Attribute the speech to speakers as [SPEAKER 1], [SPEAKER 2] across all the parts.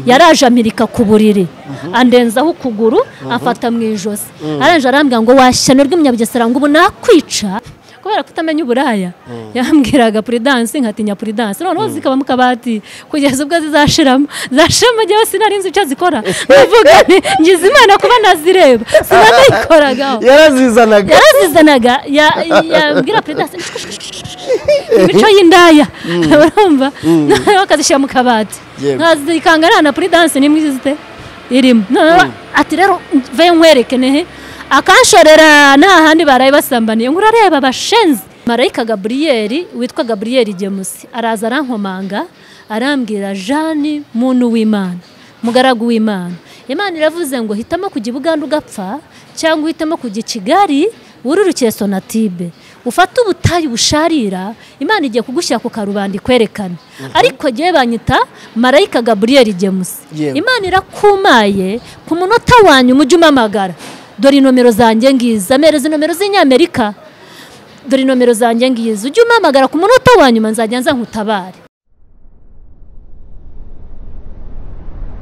[SPEAKER 1] yaraje amerika ku buriri andenzaho ukuguru afata mu ijosi arangije arambwira ngo washyano rw'umunyabugesera ngo ubu nakwica kubera kutamenya uburaya yambwiraga puridansi nkatinya puridansi noneho zikaba mu kabati kugeza ubwo zizashiramo zashiramo njyewe sinari nzi icyo zikora mvuga nti ngize imana kuba nazireba sinanayikoragaho
[SPEAKER 2] yarazizanaga
[SPEAKER 1] yarazizanaga ya- yambwira puridansi imico y'indaya urumva noneho akazishyira mu kabati
[SPEAKER 2] Yego.
[SPEAKER 1] nkazikanga na puridansi nimwe izite irimo noneho ati rero mve nkwereke nehe akanshorera nta handi baraye basambaniye ngo urareba bashenzi marayika gaburiyeri witwa gaburiyeri gemusi araza arankomanga arambwira jani muntu w'imana mugaragu w'imana imana iravuze ngo hitamo kujya i buganda ugapfa cyangwa uhitamo kujya i kigali wururukiye sonatibe ufate ubutayu busharira imana igiye kugushyira ku karubanda ikwerekane ariko ngewe banyita marayika gaburiyeri gemusi
[SPEAKER 2] Yewe.
[SPEAKER 1] imana irakumaye ku munota wanyu umujyi umamagara dore inomero zanjye ngizi amereza inomero z'inyamerika dore inomero zanjye ngizi ujye umamagara ku munota wa nyuma nzajya nza nkutabare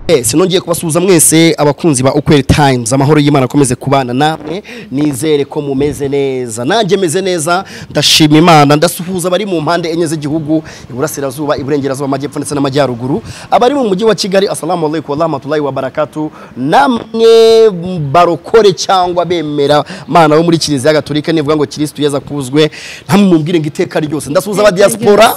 [SPEAKER 2] Eh, sinongeye kubasuhuza mwese abakunzi ba ukweli times amahoro y'imana akomeze kubana namwe nizere ko mumeze neza nanjye meze neza ndashima imana ndasuhuza abari mu mpande enye z'igihugu iburasirazuba iburengerazuba amajyepfo ndetse n'amajyaruguru abari mu mujyi wa kigali assalamu alaikum warahmatullahi wabarakatu namwe barokore cyangwa bemera mana bo muri kiliziya gatolika nivuga ngo kirisitu yeza kuzwe ntamwe mubwire ngo iteka ryose ndasuhuza aba diaspora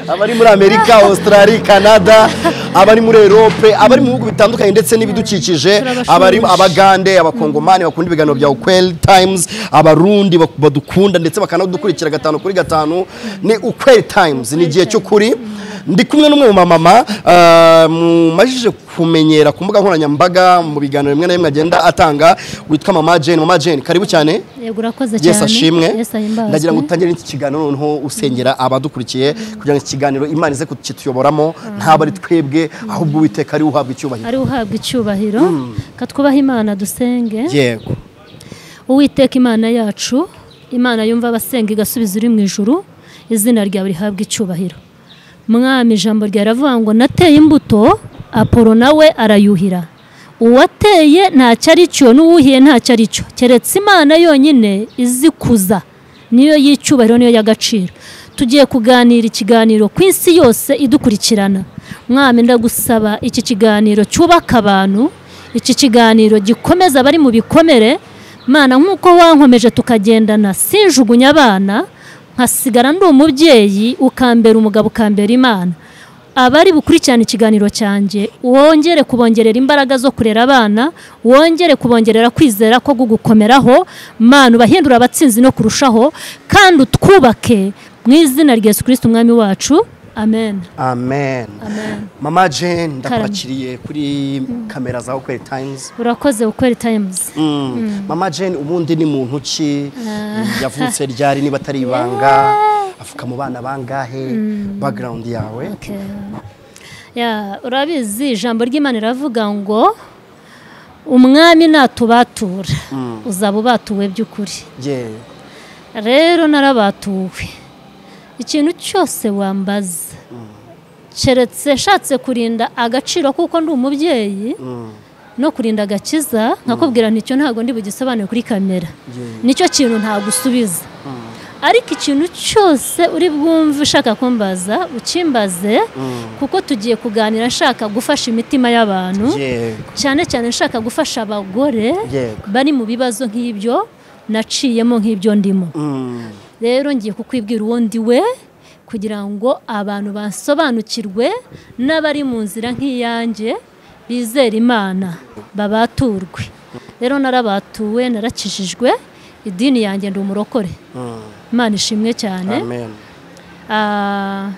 [SPEAKER 2] abari muri amerika australia canada abari muri europe abari mu bihugu bitandukanye ndetse n'ibidukikije
[SPEAKER 1] Turabashimira.
[SPEAKER 2] abari abagande abakongomani bakunda ibiganiro bya ukweli times abarundi bak- badukunda ndetse bakanadukurikira gatanu kuri gatanu ni ukweli times ni igihe cy'ukuri ndi kumwe n'umwe mu mamama ah, mumajije kumenyera ku mbuga nkoranyambaga mu biganiro bimwe na bimwe agenda atanga witwa mama jane mama jane karibu cyane
[SPEAKER 1] yego urakoze cyane
[SPEAKER 2] yesu ashimwe
[SPEAKER 1] Yesu ahimbazwe.
[SPEAKER 2] ndagira ngo dutangire iki kiganiro noneho usengera abadukurikiye kugira ngo iki kiganiro imana ize kukituyoboramo ntabwo ari twebwe ahubwo uwiteka ari we uhabwa icyubahiro
[SPEAKER 1] ari uhabwa icyubahiro katwubaha imana dusenge
[SPEAKER 2] yego
[SPEAKER 1] uwiteka imana yacu imana yumva abasenga igasubiza uri mu ijuru izina ryawe rihabwa icyubahiro mwami ijambo ryawe riravuga ngo nateye imbuto apolo nawe arayuhira uwateye ntacyo ari cyo n'uwuhiye ntacyo ari cyo keretse imana yonyine izikuza niyo y'icyubahiro niyo y'agaciro tugiye kuganira ikiganiro ku isi yose idukurikirana mwami ndagusaba iki kiganiro cyubaka abantu iki kiganiro gikomeza abari mu bikomere mana nk'uko wankomeje tukagendana sinjugunya abana nkasigara ndi umubyeyi ukambera umugabo ukambera imana abari bukurikirana ikiganiro cyanjye wongere kubongerera imbaraga zo kurera abana wongere kubongerera kwizera ko gugukomeraho mana ubahindura abatsinzi no kurushaho kandi utwubake mu izina rya yesu kirisiti umwami wacu amen
[SPEAKER 2] amen mama jane ndakwakiriye kuri kamera za ukweli times
[SPEAKER 1] urakoze ukweli tayimuzi
[SPEAKER 2] Mm. mama jane ubundi ni muntu ki yavutse ryari niba atari ibanga afuka mu bana bangahe background yawe
[SPEAKER 1] Ya, urabizi ijambo ry'imana riravuga ngo umwami natubatura uzaba ubatuwe by'ukuri
[SPEAKER 2] yewe
[SPEAKER 1] rero narabatuwe ikintu cyose wambaza keretse nshatse kurinda agaciro kuko ndi umubyeyi no kurinda agakiza nkakubwira nticyo ntabwo ndi bugisobanure kuri kamera nicyo kintu ntagusubiza ariko ikintu cyose uri bwumve ushaka kumbaza ukimbaze kuko tugiye kuganira nshaka gufasha imitima y'abantu
[SPEAKER 2] yewe
[SPEAKER 1] cyane cyane nshaka gufasha abagore
[SPEAKER 2] Yego.
[SPEAKER 1] bari mu bibazo nk'ibyo naciyemo nk'ibyo ndimo
[SPEAKER 2] Mm.
[SPEAKER 1] rero ngiye kukwibwira uwo ndi we kugira ngo abantu basobanukirwe n'abari mu nzira nk'iyanjye bizera imana babaturwe rero narabatuwe narakijijwe idini yanjye ndi umurokore
[SPEAKER 2] Mm.
[SPEAKER 1] imana ishimwe cyane
[SPEAKER 2] amen
[SPEAKER 1] Ah,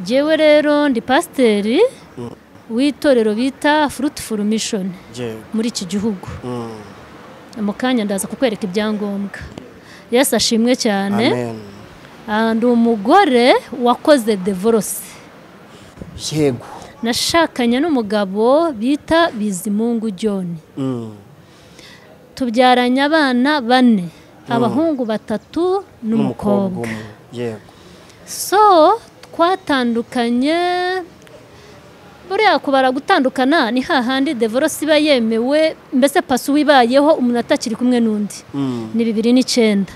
[SPEAKER 1] jyewe rero ndi pasiteri w'itorero bita fruitful mission
[SPEAKER 2] yewe
[SPEAKER 1] muri iki gihugu
[SPEAKER 2] Mm.
[SPEAKER 1] mu kanya ndaza kukwereka ibyangombwa yesu ashimwe cyane
[SPEAKER 2] amen
[SPEAKER 1] Ah, ndi umugore wakoze devorose
[SPEAKER 2] yego
[SPEAKER 1] nashakanye n'umugabo bita bizimungu john
[SPEAKER 2] Mm.
[SPEAKER 1] tubyaranye abana bane abahungu batatu
[SPEAKER 2] n'umukobwa
[SPEAKER 1] n'umukobwa
[SPEAKER 2] umwe yego
[SPEAKER 1] so twatandukanye buriya kubara gutandukana ni hahandi develosi iba yemewe mbese pasi wibayeho umuntu atakiri kumwe n'undi ni bibiri n'icyenda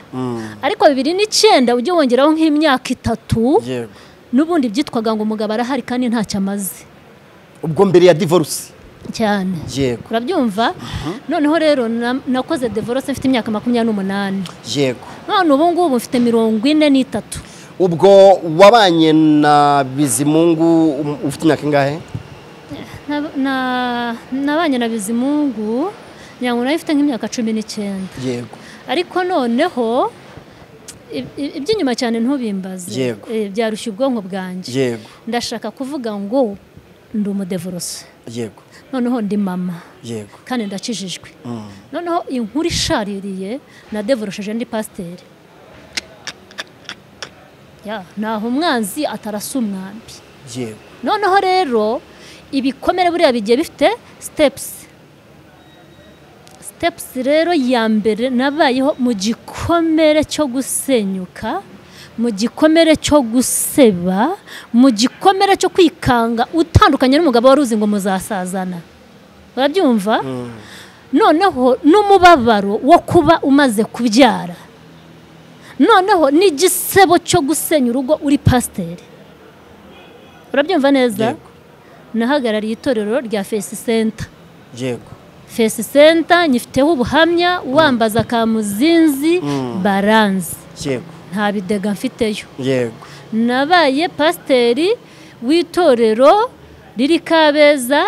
[SPEAKER 1] ariko bibiri n'icyenda ujye wongeraho nk'imyaka itatu
[SPEAKER 2] yego
[SPEAKER 1] n'ubundi byitwaga ngo umugabo arahari kandi ntacyo amaze
[SPEAKER 2] ubwo mbere ya divorce
[SPEAKER 1] cyane
[SPEAKER 2] yego
[SPEAKER 1] urabyumva noneho rero na- nakoze develosi mfite imyaka makumyabiri n'umunani
[SPEAKER 2] yego
[SPEAKER 1] none ubu ngubu mfite mirongo ine n'itatu
[SPEAKER 2] ubwo wabanye na bizimungu um- ufite imyaka ingahe
[SPEAKER 1] Na- na- nabanye na bizimungu nyango nayo ifite nk'imyaka cumi n'icyenda
[SPEAKER 2] yego
[SPEAKER 1] ariko noneho i- i- iby'inyuma cyane ntubimbaze
[SPEAKER 2] Yego.
[SPEAKER 1] Eh, byarushya ubwonko bwanjye
[SPEAKER 2] yego
[SPEAKER 1] ndashaka kuvuga ngo ndi umudevorose
[SPEAKER 2] yego
[SPEAKER 1] noneho ndi mama
[SPEAKER 2] yego
[SPEAKER 1] kandi ndakijijwe
[SPEAKER 2] Mm.
[SPEAKER 1] noneho inkuru ishaririye nadevorosheje ndi pasiteri Ya, ntaho umwanzi atarasa umwambi
[SPEAKER 2] yego
[SPEAKER 1] noneho rero ibikomere buriya bigiye bifite sitepusi sitepusi rero ya mbere nabayeho mu gikomere cyo gusenyuka mu gikomere cyo guseba mu gikomere cyo kwikanga utandukanye n'umugabo wari uzi ngo muzasazana urabyumva
[SPEAKER 2] Mm.
[SPEAKER 1] noneho n'umubabaro wo kuba umaze kubyara noneho n'igisebo cyo gusenya urugo uri pasiteri urabyumva neza
[SPEAKER 2] Yego.
[SPEAKER 1] nahagarariye itorero rya fesi senta
[SPEAKER 2] yego
[SPEAKER 1] fesi senta nyifiteho ubuhamya wambaza akamuzinzi
[SPEAKER 2] Mm.
[SPEAKER 1] baranzi
[SPEAKER 2] yego
[SPEAKER 1] nta bidega mfiteyo
[SPEAKER 2] yego
[SPEAKER 1] nabaye pasiteri w'itorero riri kabeza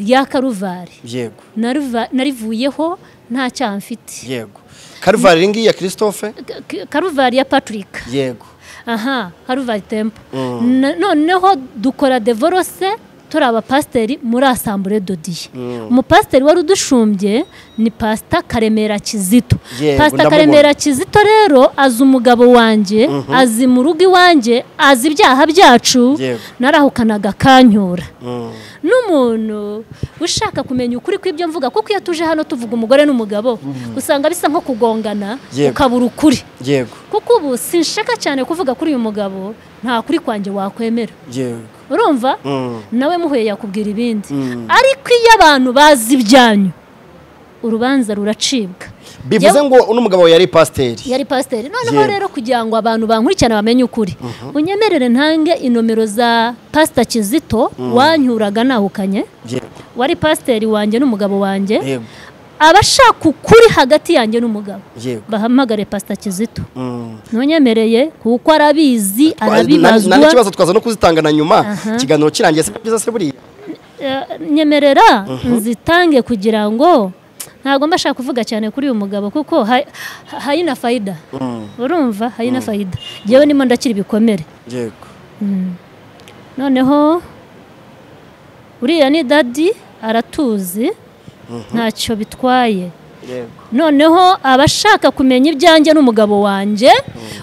[SPEAKER 1] rya karuvari
[SPEAKER 2] yego
[SPEAKER 1] Naruva- narivuyeho nta cyaha mfite
[SPEAKER 2] yego karuvari iri ngiyi ya christophe
[SPEAKER 1] K- K- karuvari ya patrick
[SPEAKER 2] yego
[SPEAKER 1] aha karuvari tempo
[SPEAKER 2] Mm.
[SPEAKER 1] Na- noneho dukora devorose turi abapasiteri muri asambure dodiye
[SPEAKER 2] Mm.
[SPEAKER 1] umupasiteri wari udushumbye ni pasita karemera kizito
[SPEAKER 2] Yewe,
[SPEAKER 1] pasita
[SPEAKER 2] ndamubona.
[SPEAKER 1] karemera kizito rero azi umugabo wanjye azi mu rugo iwanjye azi ibyaha byacu
[SPEAKER 2] Yewe.
[SPEAKER 1] narahukanaga akanyura
[SPEAKER 2] Mm.
[SPEAKER 1] n'umuntu ushaka kumenya ukuri kw'ibyo mvuga kuko iyo tuje hano tuvuga umugore n'umugabo usanga bisa nko kugongana
[SPEAKER 2] Yego.
[SPEAKER 1] ukabura ukuri
[SPEAKER 2] yego
[SPEAKER 1] kuko ubu sinshaka cyane kuvuga kuri uyu mugabo nta kuri kwanjye wakwemera
[SPEAKER 2] yego
[SPEAKER 1] urumva
[SPEAKER 2] Mm.
[SPEAKER 1] nawe muhuye yakubwira ibindi
[SPEAKER 2] Mm.
[SPEAKER 1] ariko iyo abantu bazi ibyanyu urubanza ruracibwa
[SPEAKER 2] bivuze ngo uno mugabo wawe yari pasiteri
[SPEAKER 1] yari pasiteri noneho
[SPEAKER 2] Yego.
[SPEAKER 1] rero kugira ngo abantu bankurikirane bamenye ukuri unyemerere ntange inomero za pasita kizito wanyuraga nahukanye
[SPEAKER 2] yego
[SPEAKER 1] wari pasiteri wanjye n'umugabo wanjye
[SPEAKER 2] yego
[SPEAKER 1] abashaka ukuri hagati yanjye n'umugabo
[SPEAKER 2] yego
[SPEAKER 1] bahamagare pasita kizito
[SPEAKER 2] Mm.
[SPEAKER 1] ntunyemereye kuko arabizi
[SPEAKER 2] Na- na-
[SPEAKER 1] arabibazwa
[SPEAKER 2] n'ikibazo twaza no kuzitangana nyuma
[SPEAKER 1] Aha.
[SPEAKER 2] ikiganiro kirangiye si byiza se buriya
[SPEAKER 1] Eh, nyemerera nzitange kugira ngo ntabwo mbashaka kuvuga cyane kuri uyu mugabo kuko ha- ha- hayina fayida
[SPEAKER 2] Mm.
[SPEAKER 1] urumva hayina fayida yewe ndimo ndakira ibikomere
[SPEAKER 2] yego
[SPEAKER 1] noneho uriya ni dadi aratuzi ntacyo bitwaye
[SPEAKER 2] yego
[SPEAKER 1] noneho abashaka kumenya ibyanjye n'umugabo wanjye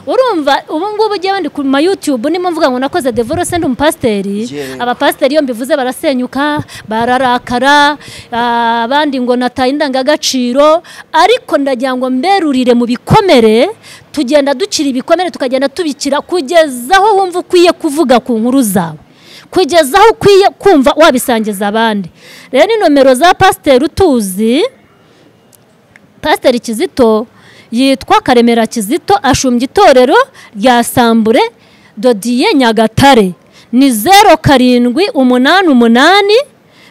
[SPEAKER 1] urumva ubu ngubu ujya ndi ku ma yutube nimo mvuga ngo nakoze devorose ndi umupasiteri
[SPEAKER 2] Yego.
[SPEAKER 1] abapasiteri iyo mbivuze barasenyuka bararakara ah, abandi ngo nataye indangagaciro ariko ndagira ngo mberurire mu bikomere tugenda dukira ibikomere tukagenda tubikira kugeza aho wumva ukwiye kuvuga ku nkuru zawe kugeza aho ukwiye kumva wabisangiza abandi rero ni nomero za pasiteri utuzi pasiteri kizito yitwa karemera kizito ashumbye itorero rya sambure dodiye nyagatare ni zeru karindwi umunani umunani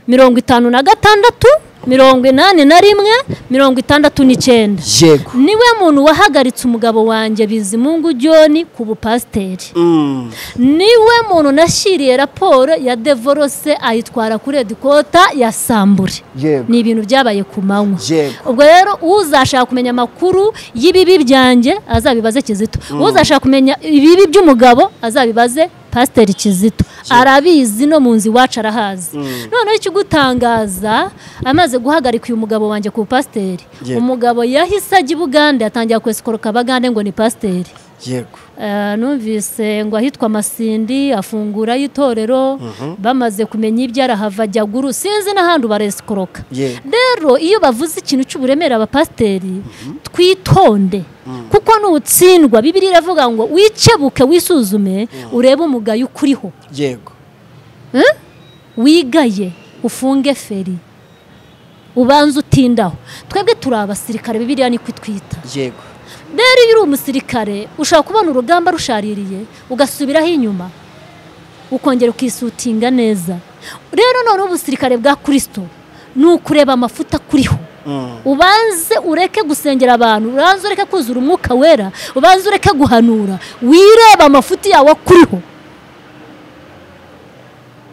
[SPEAKER 1] mirongo itanu na gatandatu mirongo inani na rimwe mirongo itandatu n'icyenda
[SPEAKER 2] yego
[SPEAKER 1] niwe muntu wahagaritse umugabo wanjye bizimungu john ku bupasiteri
[SPEAKER 2] Mm.
[SPEAKER 1] niwe muntu nashyiriye raporo ya devorose ayitwara kuri edikota ya sambure
[SPEAKER 2] yego
[SPEAKER 1] ni ibintu byabaye ku manywa
[SPEAKER 2] yego
[SPEAKER 1] ubwo rero uzashaka kumenya amakuru y'ibibi byanjye azabibaze kizito uzashaka kumenya ibibi by'umugabo azabibaze pasiteri kizito arabizi no mu nzu iwacu arahazi noneho ikigutangaza amaze guhagarika uyu mugabo wanjye ku pasiteri
[SPEAKER 2] Yego.
[SPEAKER 1] umugabo yahise ajya i bugande yatangira kwesikoroka abagande ngo ni pasiteri
[SPEAKER 2] yego
[SPEAKER 1] Eh, numvise ngo ahitwa masindi afungura y'itorero bamaze kumenya ibyo arahava ajya guru sinzi n'ahandi ubaresikoroka
[SPEAKER 2] Yego.
[SPEAKER 1] rero iyo bavuze ikintu cy'uburemere abapasiteri twitonde kuko n'utsindwa bibiri iravuga ngo wicebuke wisuzume urebe umugayo ukuriho
[SPEAKER 2] yego
[SPEAKER 1] wigaye ufunge feri ubanza utindaho twebwe turi abasirikare bibiriya niko itwita
[SPEAKER 2] yego
[SPEAKER 1] rero iyo uri umusirikare ushobora kubona urugamba rushaririye ugasubiraho inyuma ukongera ukisutinga neza rero noneho ubusirikare bwa kirisito ni ukureba amafuta akuriho ubanze ureke gusengera abantu ubanze ureke kuzura umwuka wera ubanze ureke guhanura wireba amafuti yawe akuriho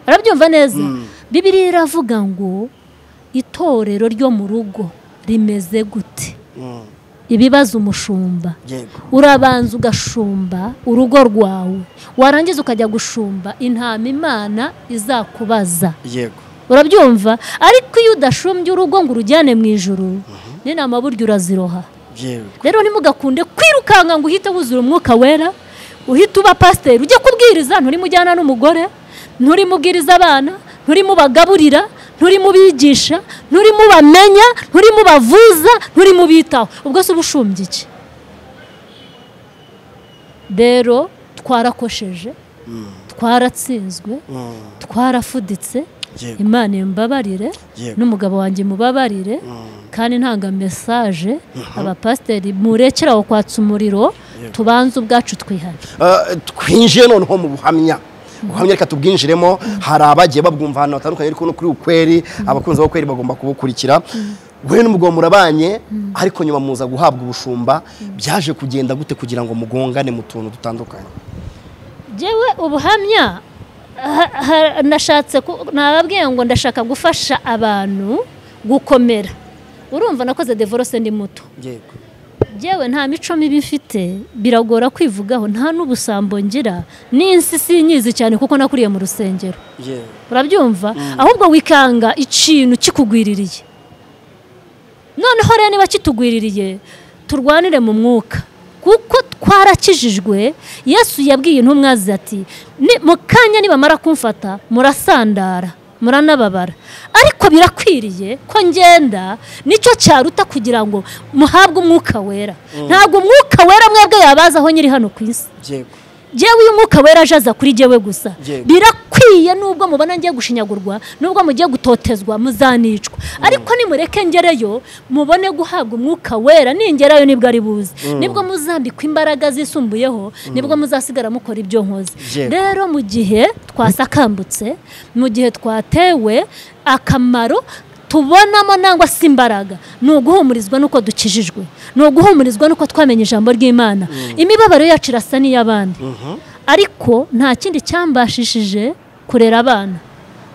[SPEAKER 1] arabyumva neza bibiriya iravuga ngo itorero ryo mu rugo rimeze gute ibibaza umushumba
[SPEAKER 2] yego
[SPEAKER 1] urabanza ugashumba urugo rwawe warangiza ukajya gushumba intama imana izakubaza
[SPEAKER 2] yego
[SPEAKER 1] urabyumva ariko iyo udashumbye urugo ngo urujyane mu ijoro n'inama burya uraziroha
[SPEAKER 2] yego
[SPEAKER 1] rero ntimugakunde kwirukanka ngo uhite wuzura umwuka wera uhite uba pasiteri ujye kubwiriza nturimujyana n'umugore nturimubwiriza abana nturimubagaburira nturimubigisha nturimubamenya nturimubavuza nturimubitaho ubwo se uba ushumbye iki rero twarakosheje twaratsinzwe
[SPEAKER 2] Mm.
[SPEAKER 1] twarafuditse
[SPEAKER 2] yego
[SPEAKER 1] imana imbabarire
[SPEAKER 2] Yego.
[SPEAKER 1] n'umugabo wanjye mubabarire kandi ntanga mesaje abapasiteri murekera aho kwatsa umuriro tubanze ubwacu twihane
[SPEAKER 2] Ah, twinjiye noneho mu buhamya ubuhamya reka tubwinjiremo hari abagiye babwumva ahantu hatandukanye ariko no kuri ukweri abakunzi b'ukweri bagomba kubukurikira we n'umugabo murabanye ariko nyuma muza guhabwa ubushumba byaje kugenda gute kugira ngo mugongane mu tuntu dutandukanye
[SPEAKER 1] Njyewe ubuhamya ha- ha- nashatse ku- nababwiye ngo ndashaka gufasha abantu gukomera urumva nakoze devorose ndi muto
[SPEAKER 2] yego
[SPEAKER 1] Njyewe nta mico mibi mfite biragora kwivugaho nta n'ubusambo ngira n'insi sinyizi cyane kuko nakuriye mu rusengero
[SPEAKER 2] yego
[SPEAKER 1] urabyumva ahubwo wikanga ikintu kikugwiririye noneho rero niba kitugwiririye turwanire mu mwuka kuko twarakijijwe yesu yabwiye intumwa ze ati "Ni- mu kanya nibamara kumfata murasandara muranababara ariko birakwiriye ko ngenda nicyo cyaruta kugira ngo muhabwe umwuka wera ntabwo umwuka wera mwebwe yabazaho nyiri hano ku isi
[SPEAKER 2] yego
[SPEAKER 1] jewe uyu mwuka wera ajaza kuri jewe gusa
[SPEAKER 2] Yego.
[SPEAKER 1] birakwiye nubwo mubona ngiye gushinyagurwa nubwo mugiye gutotezwa muzanicwa ariko nimureke ngereyo mubone guhabwa umwuka wera ningerayo nibwo ari buze nibwo muzambikwa imbaraga zisumbuyeho nibwo muzasigara mukora ibyo nkoze
[SPEAKER 2] Yego.
[SPEAKER 1] rero mu gihe twasakambutse mu gihe twatewe akamaro tubonamo nangwa se imbaraga ni uguhumurizwa n'uko dukijijwe ni uguhumurizwa n'uko twamenye ijambo ry'imana imibabaro yacu irasa n'iy'abandi ariko nta kindi cyambashishije kurera abana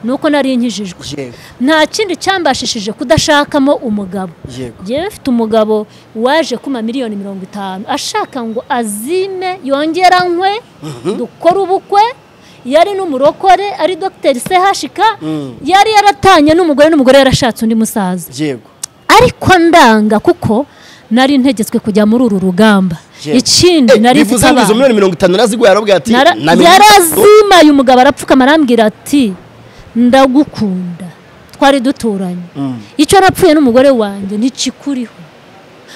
[SPEAKER 1] ni uko nari nkijijwe
[SPEAKER 2] yego
[SPEAKER 1] nta kindi cyambashishije kudashakamo umugabo
[SPEAKER 2] yego
[SPEAKER 1] yewe mfite umugabo waje kuma miliyoni mirongo itanu ashaka ngo azime yongera nkwe dukore ubukwe yari n'umurokore ari dogiteri sehashika yari yaratanye n'umugore n'umugore yarashatse undi musaza
[SPEAKER 2] yego
[SPEAKER 1] ariko ndanga kuko nari ntegetswe kujya muri uru rugamba
[SPEAKER 2] Yego.
[SPEAKER 1] ikindi
[SPEAKER 2] Eh,
[SPEAKER 1] nari mfite
[SPEAKER 2] bivuze ngo izo
[SPEAKER 1] abana
[SPEAKER 2] miliyoni mirongo itanu naraziguye arabwira ati
[SPEAKER 1] Nara-
[SPEAKER 2] "Na mirongo itanu."
[SPEAKER 1] yarazimaye umugabo arapfukama arambwira ati ndagukunda twari duturanye
[SPEAKER 2] Mm.
[SPEAKER 1] icyo napfuye n'umugore wanjye ntikikuriho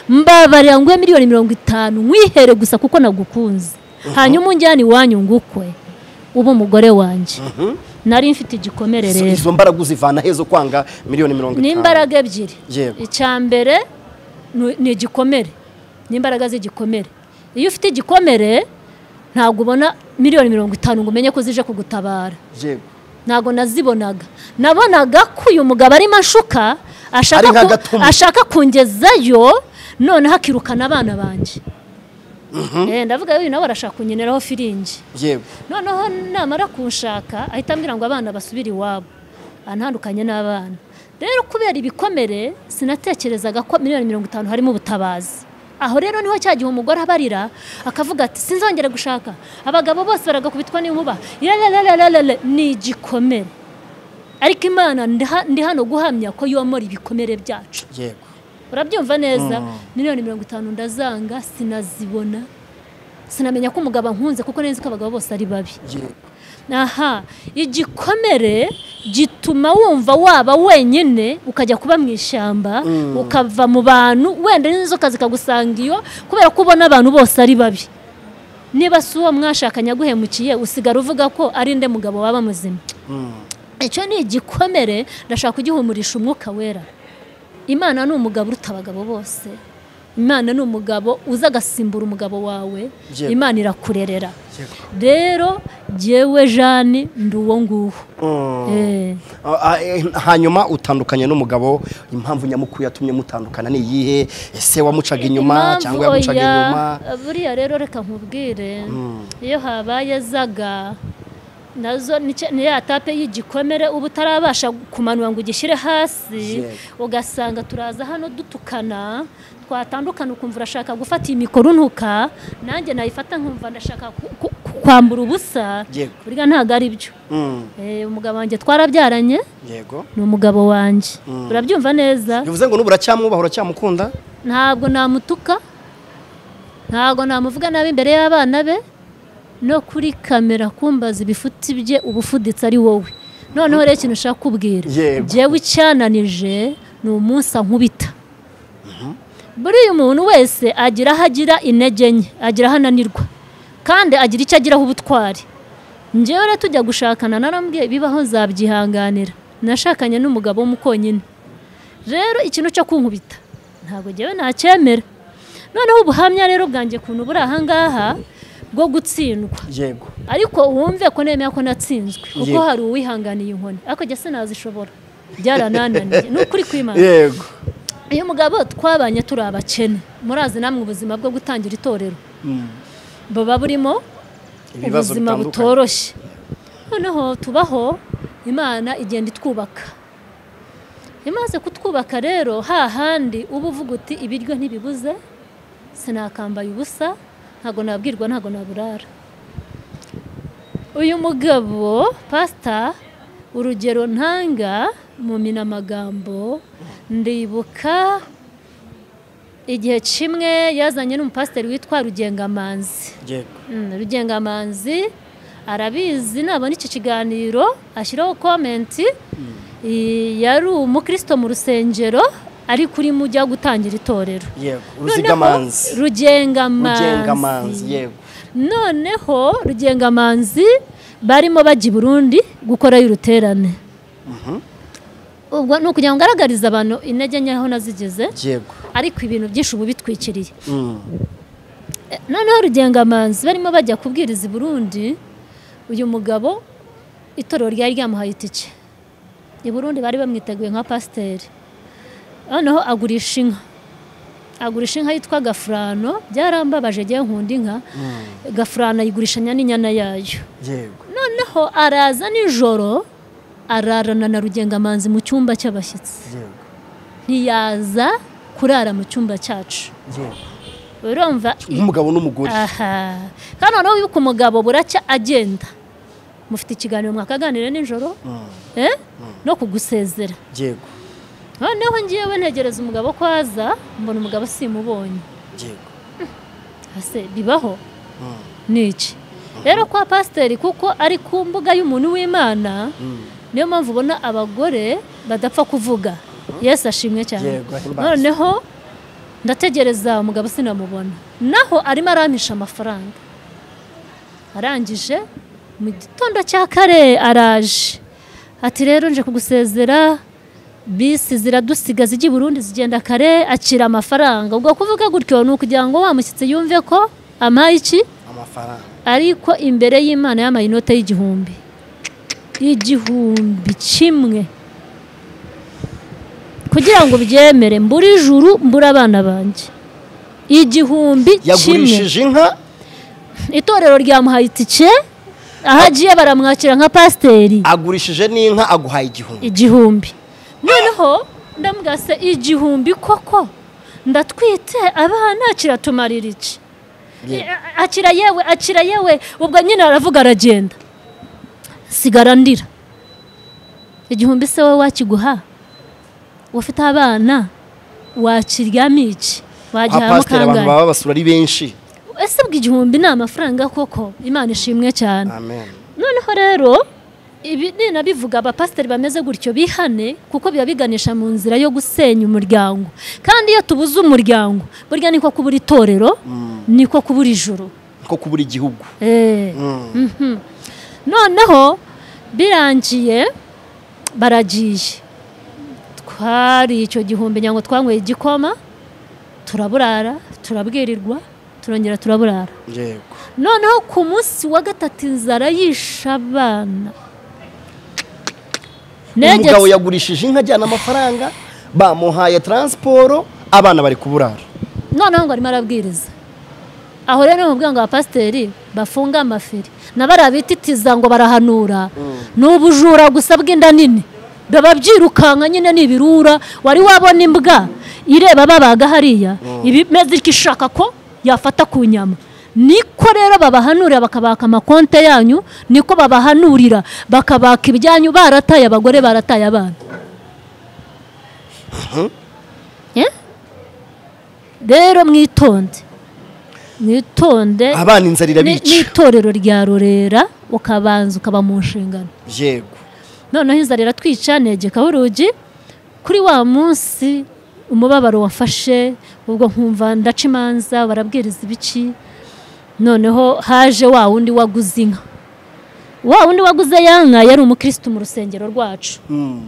[SPEAKER 1] mbabarira nguhe miliyoni mirongo itanu nkwihere gusa kuko nagukunze hanyuma unjyane iwanyu ngukwe uba umugore wanjye nari mfite igikomere
[SPEAKER 2] Izo-
[SPEAKER 1] rero
[SPEAKER 2] izo mbaraga uzivana hezo kwanga miliyoni mirongo itanu
[SPEAKER 1] n'imbaraga ebyiri
[SPEAKER 2] Yego.
[SPEAKER 1] icya mbere ni- ni igikomere n'imbaraga z'igikomere iyo ufite igikomere ntabwo ubona miliyoni mirongo itanu ngo umenye ko zije kugutabara
[SPEAKER 2] yego
[SPEAKER 1] ntabwo nazibonaga nabonaga ko uyu mugabo arimo ashuka ashaka
[SPEAKER 2] Ari nka
[SPEAKER 1] ku-
[SPEAKER 2] gatumba.
[SPEAKER 1] ashaka kungezayo noneho akirukana abana banjye Eh, ndavuga yuyu nawe arashaka kunyeneraho firingi
[SPEAKER 2] yego
[SPEAKER 1] noneho namara kunshaka ahita ambwira ngo abana basubire iwabo antandukanye n'abana rero kubera ibikomere sinatekerezaga ko miliyoni mirongo itanu harimo ubutabazi aho rero niho cya gihe umugore abarira akavuga ati sinzongere gushaka abagabo bose baragakubitwa n'inkuba yalalalala ni igikomere ariko imana ndaha- ndi hano guhamya ko yomora ibikomere byacu
[SPEAKER 2] yego
[SPEAKER 1] urabyumva neza miliyoni mirongo itanu ndazanga sinazibona sinamenya ko umugabo ankunze kuko neza ko abagabo bose ari babi
[SPEAKER 2] yego
[SPEAKER 1] aha igikomere gituma wumva waba wenyine ukajya kuba mu ishyamba ukava mu bantu wenda n'inzoka zikagusanga iyo kubera ko ubona abantu bose ari babi niba si uwo mwashakanye aguhemukiye usigara uvuga ko ari nde mugabo waba muzima icyo ni igikomere ndashaka kugihumurisha umwuka wera imana ni umugabo uruta abagabo bose imana ni umugabo uza agasimbura umugabo wawe
[SPEAKER 2] Yego.
[SPEAKER 1] imana irakurerera rero jyewe jani ndi uwo nguwo Eh.
[SPEAKER 2] Ah, ah, eh, hanyuma utandukanye n'umugabo impamvu nyamukuru yatumye mutandukana ni iyihe ese wamucaga inyuma
[SPEAKER 1] Impamvu
[SPEAKER 2] cyangwa yamucaga
[SPEAKER 1] oya,
[SPEAKER 2] inyuma
[SPEAKER 1] buriya rero reka nkubwire iyo habaye zaga nazo ni cya- ni ya tape y'igikomere uba utarabasha kumanura ngo ugishyire hasi
[SPEAKER 2] Yego.
[SPEAKER 1] ugasanga turaza hano dutukana twatandukana ukumva urashaka gufata iyi mikoro unuka nanjye nayifata nkumva ndashaka ku- ku- ku- kwambura ubusa
[SPEAKER 2] Yego.
[SPEAKER 1] buriya ntabwo ari byo
[SPEAKER 2] Mm,
[SPEAKER 1] Eh, umugabo wanjye twarabyaranye
[SPEAKER 2] yego
[SPEAKER 1] ni umugabo wanjye urabyumva neza
[SPEAKER 2] bivuze ngo n'ubu uracyamwubaha uracyamukunda
[SPEAKER 1] ntabwo namutuka ntabwo namuvuga nabi imbere y'abana be no kuri kamera kumbaza ibifuti bye uba ufuditse ari wowe noneho rero ikintu ushaka kubwira
[SPEAKER 2] Yego.
[SPEAKER 1] jyewe icyananije ni umunsi ankubita buriya umuntu wese agira aho agira intege nke agira aho ananirwa kandi agira icyo agiraho ubutwari njyewe rero tujya gushakana narambwiye bibaho nzabyihanganira nashakanye n'umugabo w'umukonyine rero ikintu cyo kunkubita ntabwo njyewe nacyemera noneho ubuhamya rero bwanjye kuntu buri ahangaha bwo gutsindwa
[SPEAKER 2] yego
[SPEAKER 1] ariko wumve ko nemera ko natsinzwe kuko
[SPEAKER 2] Yego.
[SPEAKER 1] hari uwihanganiye inkoni ariko njye sinazishobora byaranananiye ni ukuri kwimana
[SPEAKER 2] yego
[SPEAKER 1] uyu mugabo twabanye turi abakene murazi namwe ubuzima bwo gutangira itorero buba burimo
[SPEAKER 2] Ibibazo
[SPEAKER 1] ubuzima
[SPEAKER 2] bitandukanye.
[SPEAKER 1] butoroshye noneho tubaho imana igenda itwubaka imaze kutwubaka rero hahandi uba uvuga uti ibiryo ntibibuze sinakambaye ubusa ntabwo nabwirwa ntabwo naburara uyu mugabo pasita urugero ntanga mu minamagambo ndibuka igihe kimwe yazanye n'umupasiteri witwa rugengamanzi
[SPEAKER 2] yego
[SPEAKER 1] Mm, rugengamanzi arabizi nabona iki kiganiro ashyiraho komenti I- yari umukristo mu rusengero ariko urimo ujya gutangira itorero
[SPEAKER 2] yego
[SPEAKER 1] Noneho,
[SPEAKER 2] uruzigamanzi rugengamanzi
[SPEAKER 1] rugengamanzi
[SPEAKER 2] yego
[SPEAKER 1] noneho rugengamanzi barimo bajya i burundi gukorayo uruterane ubwo ni ukugira ngo ngaragarize abantu intege nke aho nazigeze
[SPEAKER 2] yego
[SPEAKER 1] ariko ibintu byinshi ubu bitwikiriye
[SPEAKER 2] Mm,
[SPEAKER 1] Eh, noneho rugengamanzi barimo bajya kubwiriza i burundi uyu mugabo itorero ryari ryamuhaye itike i burundi bari bamwiteguye nka pasiteri noneho agurisha inka agurisha inka yitwa gafurano byarambabaje agiye nkunda inka gafurano ayigurishanya n'inyana yayo
[SPEAKER 2] yego
[SPEAKER 1] noneho araza nijoro ararana na rugengamanzi mu cyumba cy'abashyitsi
[SPEAKER 2] yego
[SPEAKER 1] ntiyaza kurara mu cyumba cyacu
[SPEAKER 2] yego
[SPEAKER 1] urumva
[SPEAKER 2] nk'umugabo n'umugore
[SPEAKER 1] aha kandi noneho wibuke umugabo buracya agenda mufite ikiganiro mwakaganira nijoro
[SPEAKER 2] Mm,
[SPEAKER 1] eh? no kugusezera
[SPEAKER 2] yego
[SPEAKER 1] noneho ngewe ntegereza umugabo ko aza mbona umugabo simubonye
[SPEAKER 2] yego
[SPEAKER 1] ese bibaho
[SPEAKER 2] Mm,
[SPEAKER 1] ni iki rero kwa pasiteri kuko ari ku mbuga y'umuntu w'imana
[SPEAKER 2] mm,
[SPEAKER 1] niyo mpamvu ubona abagore badapfa kuvuga yesu ashimwe cyane
[SPEAKER 2] yego ahimbaza.
[SPEAKER 1] noneho ndategereza umugabo sinamubona naho arimo arampisha amafaranga arangije mu gitondo cya kare araje ati rero nje kugusezera bisi ziradusiga zijya i burundi zigenda kare akira amafaranga ubwo kuvuga gutyo ni ukugira ngo wa mushyitsi yumve ko ampaye iki
[SPEAKER 2] amafaranga
[SPEAKER 1] ariko imbere y'imana yamaye inote y'igihumbi igihumbi kimwe kugira ngo byemere mbura ijuru mbura abana banjye igihumbi kimwe
[SPEAKER 2] yagurishije inka
[SPEAKER 1] itorero ryamuhaye itike aho agiye baramwakira nka pasiteri
[SPEAKER 2] agurishije n'inka aguhaye igihumbi
[SPEAKER 1] igihumbi noneho ndambwira se igihumbi koko ndatwite abana kiratumarira iki
[SPEAKER 2] Yego.
[SPEAKER 1] A- akira yewe akira yewe ubwo nyine aravuga aragenda sigara ndira igihumbi se wowe wakiguha ufite abana wakiryamo iki
[SPEAKER 2] nka
[SPEAKER 1] wagihamo
[SPEAKER 2] pasiteri abantu
[SPEAKER 1] kangahe
[SPEAKER 2] baba basura ari benshi
[SPEAKER 1] ese bwo igihumbi ni amafaranga koko imana ishimwe cyane
[SPEAKER 2] amen
[SPEAKER 1] noneho rero ibi ninabivuga abapasiteri bameze gutyo bihane kuko biba biganisha mu nzira yo gusenya umuryango kandi iyo tubuze umuryango burya niko kubura itorero niko kubura ijuru
[SPEAKER 2] ko kubura igihugu
[SPEAKER 1] Eh,
[SPEAKER 2] Mm,
[SPEAKER 1] noneho birangiye baragiye twari icyo gihumbi nyango twanyweye igikoma turaburara turabwirirwa turongera turaburara
[SPEAKER 2] yego
[SPEAKER 1] noneho ku munsi wa gatatu inzara yishe abana Negetse-
[SPEAKER 2] umugabo yagurishije inka ajyana amafaranga bamuhaye taransiporo abana bari kuburara
[SPEAKER 1] noneho ngo arimo arabwiriza aho rero ni umubwirango wa pasiteri bafunga amafiri na bariya bititiza ngo barahanura ni ubujura gusa bw'inda nini biba byirukanka nyine ni ibirura wari wabona imbwa ireba babaga hariya ibimeze ko ishaka ko yafata ku nyama niko rero babahanurira bakabaka amakonte yanyu niko babahanurira bakabaka ibyanyu barataye abagore barataye abana Eh? rero mwitonde mwitonde
[SPEAKER 2] abana inzara
[SPEAKER 1] ni
[SPEAKER 2] irabica
[SPEAKER 1] ni itorero rya rurera ukabanza ukaba mu nshingano
[SPEAKER 2] yego
[SPEAKER 1] noneho inzara iratwica negekaho urugi kuri wa munsi umubabaro wafashe ubwo nkumva ndaca imanza barabwiriza ibiki noneho haje wa wundi waguze inka wa wundi waguze ya nka yari umukirisitu mu rusengero rwacu
[SPEAKER 2] Mm.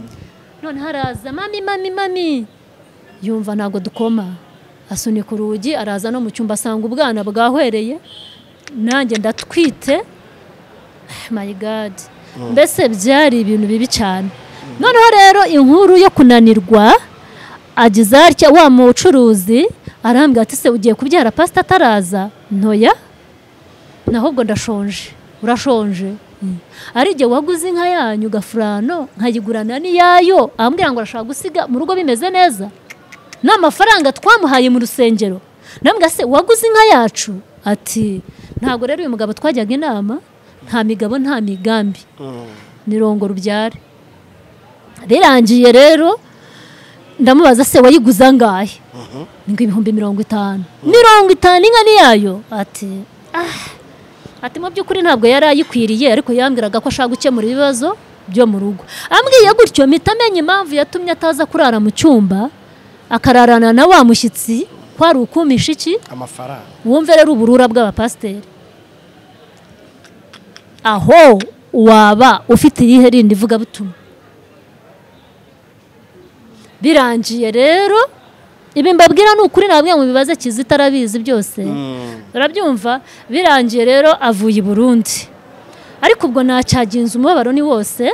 [SPEAKER 1] none haraza mami mami mami yumva ntabwo dukoma asunika urugi araza no mu cyumba asanga ubwana bwahwereye nanjye ndatwite Ah, my god mbese byari ibintu bibi cyane noneho rero inkuru yo kunanirwa ageze atya wa mucuruzi arambwira ati se ugiye kubyara pasita ataraza ntoya nahubwo ndashonje urashonje ari igihe waguze inka yanyu gafurano nkayigurana n'iyayo ambwira ngo arashaka gusiga mu rugo bimeze neza n'amafaranga twamuhaye mu rusengero nambwa se waguze inka yacu ati ntabwo rero uyu mugabo twajyaga inama nta migabo nta migambi
[SPEAKER 2] Mm.
[SPEAKER 1] ni rongo rubyare birangiye rero ndamubaza se wayiguze angahe ngo ibihumbi mirongo itanu mirongo itanu inka ni yayo ati ah ati mu by'ukuri ntabwo yari ayikwiriye ariko yambwiraga ko ashaka gukemura ibibazo byo mu rugo ambwiye gutyo mpita amenya impamvu yatumye ataza kurara mu cyumba akararana na wa mushyitsi kwari ukumisha iki
[SPEAKER 2] amafaranga
[SPEAKER 1] wumve rero uburura bw'abapasiteri aho waba ufite iyihe rindi ivugabutumwa birangiye rero ibi mbabwira ni ukuri nabwo ngo bibaze kizita arabizi byose
[SPEAKER 2] Mm.
[SPEAKER 1] urabyumva birangiye rero avuye i burundi ariko ubwo nacyagenza umubabaro ni wose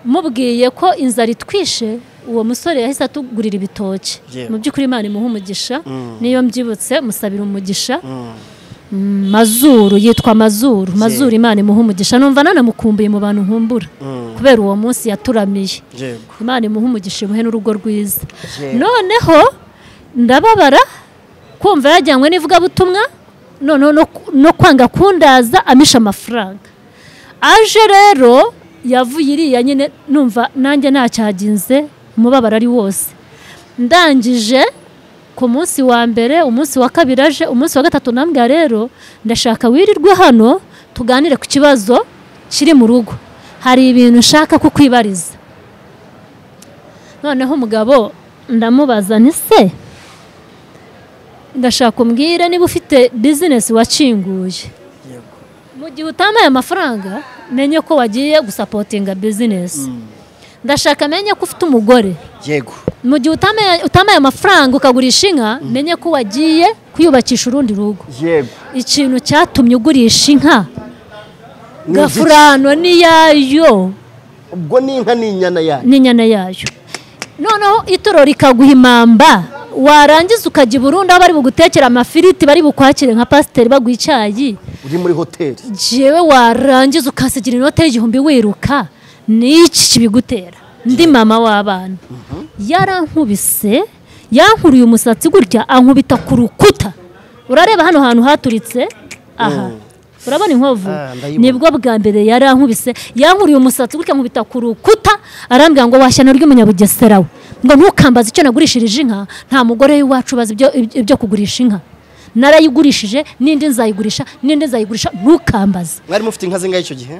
[SPEAKER 1] mubwiye ko inzara itwishe uwo musore yahise atugurira ibitoki
[SPEAKER 2] Yewe.
[SPEAKER 1] mu by'ukuri imana imuha umugisha
[SPEAKER 2] Mm.
[SPEAKER 1] niyo mbyibutse musabira umugisha
[SPEAKER 2] Mm.
[SPEAKER 1] Mm, mazuru yitwa mazuru mazuru imana imuha umugisha numva nanamukumbuye mu bantu nkumbura
[SPEAKER 2] Mm.
[SPEAKER 1] kubera uwo munsi yaturamiye
[SPEAKER 2] yego
[SPEAKER 1] imana imuha umugisha imuhe n'urugo rwiza
[SPEAKER 2] Yego.
[SPEAKER 1] noneho ndababara kumva yajyanywe n'ivugabutumwa noneho no, no kwanga kundaza amisha amafaranga aje rero yavuye iriya nyine numva nanjye ntacyaginze umubabaro ari wose ndangije ku munsi wa mbere umunsi wa kabiri aje umunsi wa gatatu nambwa rero ndashaka wirirwe hano tuganire ku kibazo kiri mu rugo hari ibintu nshaka kukwibariza noneho umugabo ndamubaza nti se ndashaka umbwire niba ufite bizinesi wakinguye
[SPEAKER 2] yego
[SPEAKER 1] mu gihe utamaye amafaranga menye ko wagiye gusapotinga bizinesi ndashaka menye ko ufite umugore
[SPEAKER 2] yego
[SPEAKER 1] mu gihe utamaye- utamaye amafaranga ukagurisha inka menye ko wagiye kuyubakisha urundi rugo
[SPEAKER 2] yego
[SPEAKER 1] ikintu cyatumye ugurisha inka
[SPEAKER 2] Ni
[SPEAKER 1] gafurano n'iyayo
[SPEAKER 2] ubwo ni inka ni inyana yayo
[SPEAKER 1] n'inyana yayo noneho itoro rikaguha impamba warangiza ukajya i burundi aho bari bugutekera amafiriti bari bukwakire nka pasiteri baguha icyayi
[SPEAKER 2] uri muri hoteli
[SPEAKER 1] jewe warangiza ukasigira inote y'igihumbi wiruka ni iki kibigutera ndi mama w'abana yarankubise yankuruye umusatsi gutya ankubita ku rukuta urareba hano hantu haturitse aha urabona inkovu
[SPEAKER 2] Ah, ndayibona.
[SPEAKER 1] nibwo bwa mbere yarankubise yankuriye umusatsi gutya nkubita ku rukuta arambwira ngo washyano ry'umunyabugesera we ngo ntukambaze icyo nagurishirije inka nta mugore w'iwacu ubaza ibyo, ibyo- ibyo kugurisha inka narayigurishije n'indi nzayigurisha n'indi nzayigurisha ntukambaze
[SPEAKER 2] mwari mufite inka zingahe icyo gihe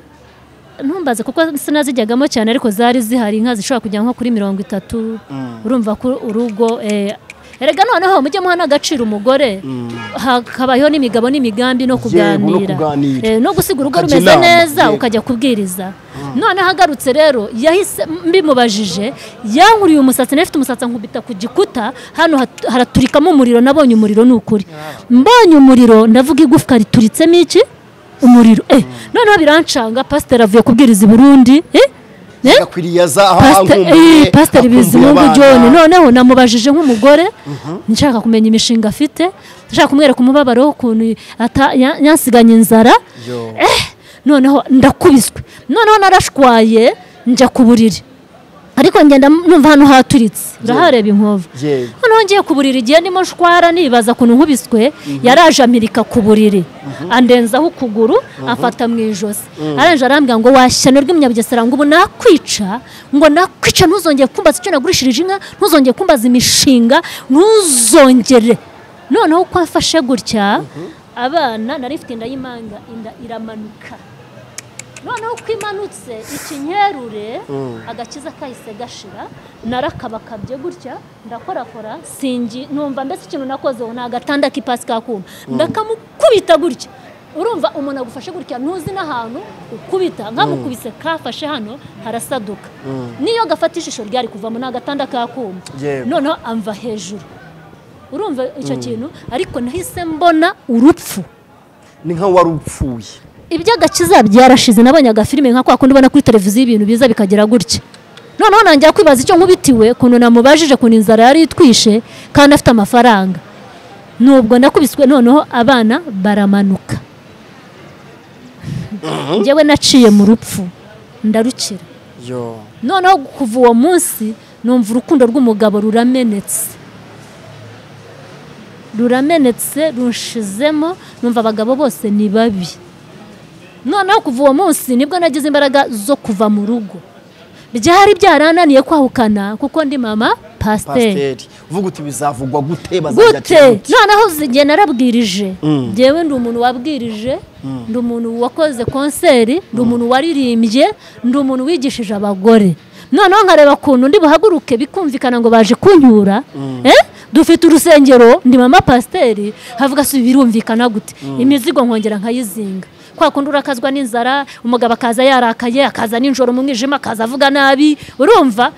[SPEAKER 1] ntumbaze kuko sinazijyagamo cyane ariko zari zihari inka zishobora kujya nko kuri mirongo itatu urumva ko urugo eh, erega noneho mujye muha n'agaciro umugore hakabayeho n'imigabo n'imigambi no kuganira
[SPEAKER 2] kuganira.
[SPEAKER 1] Eh, no gusiga urugo
[SPEAKER 2] Ukajya
[SPEAKER 1] rumeze
[SPEAKER 2] inama,
[SPEAKER 1] neza
[SPEAKER 2] yego.
[SPEAKER 1] ukajya kubwiriza noneho agarutse rero yahise mbimubajije yankuriye umusatsi nayo ifite umusatsi ankubita ku gikuta hano hat- haraturikamo umuriro nabonye umuriro ni ukuri mbonye umuriro ndavuga igufwa rituritsemo iki umuriro eh noneho birancanga pasiteri avuye kubwiriza i burundi eh Eh?
[SPEAKER 2] akwiriyaza aho
[SPEAKER 1] Pastor- eh,
[SPEAKER 2] ankumbuye
[SPEAKER 1] pasiteri
[SPEAKER 2] akumbuye
[SPEAKER 1] bizimungu
[SPEAKER 2] abana.
[SPEAKER 1] john noneho namubajije nk'umugore nshaka kumenya imishinga afite nshaka kumwereka umubabaro w'ukuntu ata- ya- yansiganye inzara
[SPEAKER 2] Yo.
[SPEAKER 1] eh noneho ndakubiswe noneho narashwaye njya ku buriri ariko ngenda numva hano haturitse urahareba inkovu
[SPEAKER 2] Yego.
[SPEAKER 1] noneho ngiye ku buriri igihe ndimo nshwara nibaza ukuntu nkubiswe yaraje amirika ku buriri andenzaho ukuguru afata mu ijosi arangije arambwira ngo washyano rw'umunyabugesera ngo ubu nakwica ngo nakwica ntuzongere kumbaza icyo nagurishirije inka ntuzongere kumbaza imishinga ntuzongere noneho uko afashe gutya abana nari mfite inda y'imanga inda iramanuka noneho uko imanutse ikinyerure agakiza kahise gashira narakabakabye gutya ndakorakora singi numva mbese ikintu nakoze ubu ni agatanda k'ipasi k'akuma ndakamukubita gutya urumva umuntu agufashe gutya ntuzi n'ahantu ukubita nkamukubise kafashe hano harasaduka niyo gafata ishusho ryari kuvamo ni agatanda k'akuma
[SPEAKER 2] Yego.
[SPEAKER 1] noneho amva hejuru urumva icyo kintu ariko nahise mbona urupfu
[SPEAKER 2] ni nka wari upfuye
[SPEAKER 1] iby'agakiza byarashize nabonye agafilime nka kwa kundi ubona kuri televiziyo ibintu biza bikagera gutya noneho nangira kwibaza icyo nkubitiwe ukuntu namubajije ukuntu inzara yari itwishe kandi afite amafaranga nubwo nakubiswe noneho abana baramanuka njyewe naciye mu rupfu ndarukira
[SPEAKER 2] yo
[SPEAKER 1] noneho kuva uwo munsi numva urukundo rw'umugabo ruramenetse ruramenetse runshizemo numva abagabo bose ni babi noneho kuva uwo munsi nibwo nagize imbaraga zo kuva mu rugo byari byarananiye kwahukana kuko ndi mama pasiteri
[SPEAKER 2] pasiteri uvuga uti bizavugwa gute bazajya
[SPEAKER 1] gute
[SPEAKER 2] ati-
[SPEAKER 1] noneho uzi, njye narabwirije
[SPEAKER 2] Mm.
[SPEAKER 1] njyewe ndi umuntu wabwirije ndi umuntu wakoze konseri ndi umuntu waririmbye ndi umuntu wigishije abagore noneho nkareba ukuntu ndi buhaguruke bikumvikana ngo baje kunyura eh? dufite urusengero ndi mama pasiteri havuga si birumvikana gute imizigo nkongera nkayizinga kwa kundi urakazwa n'inzara umugabo akaza yarakaye akaza nijoro mu mwijima akaza avuga nabi urumva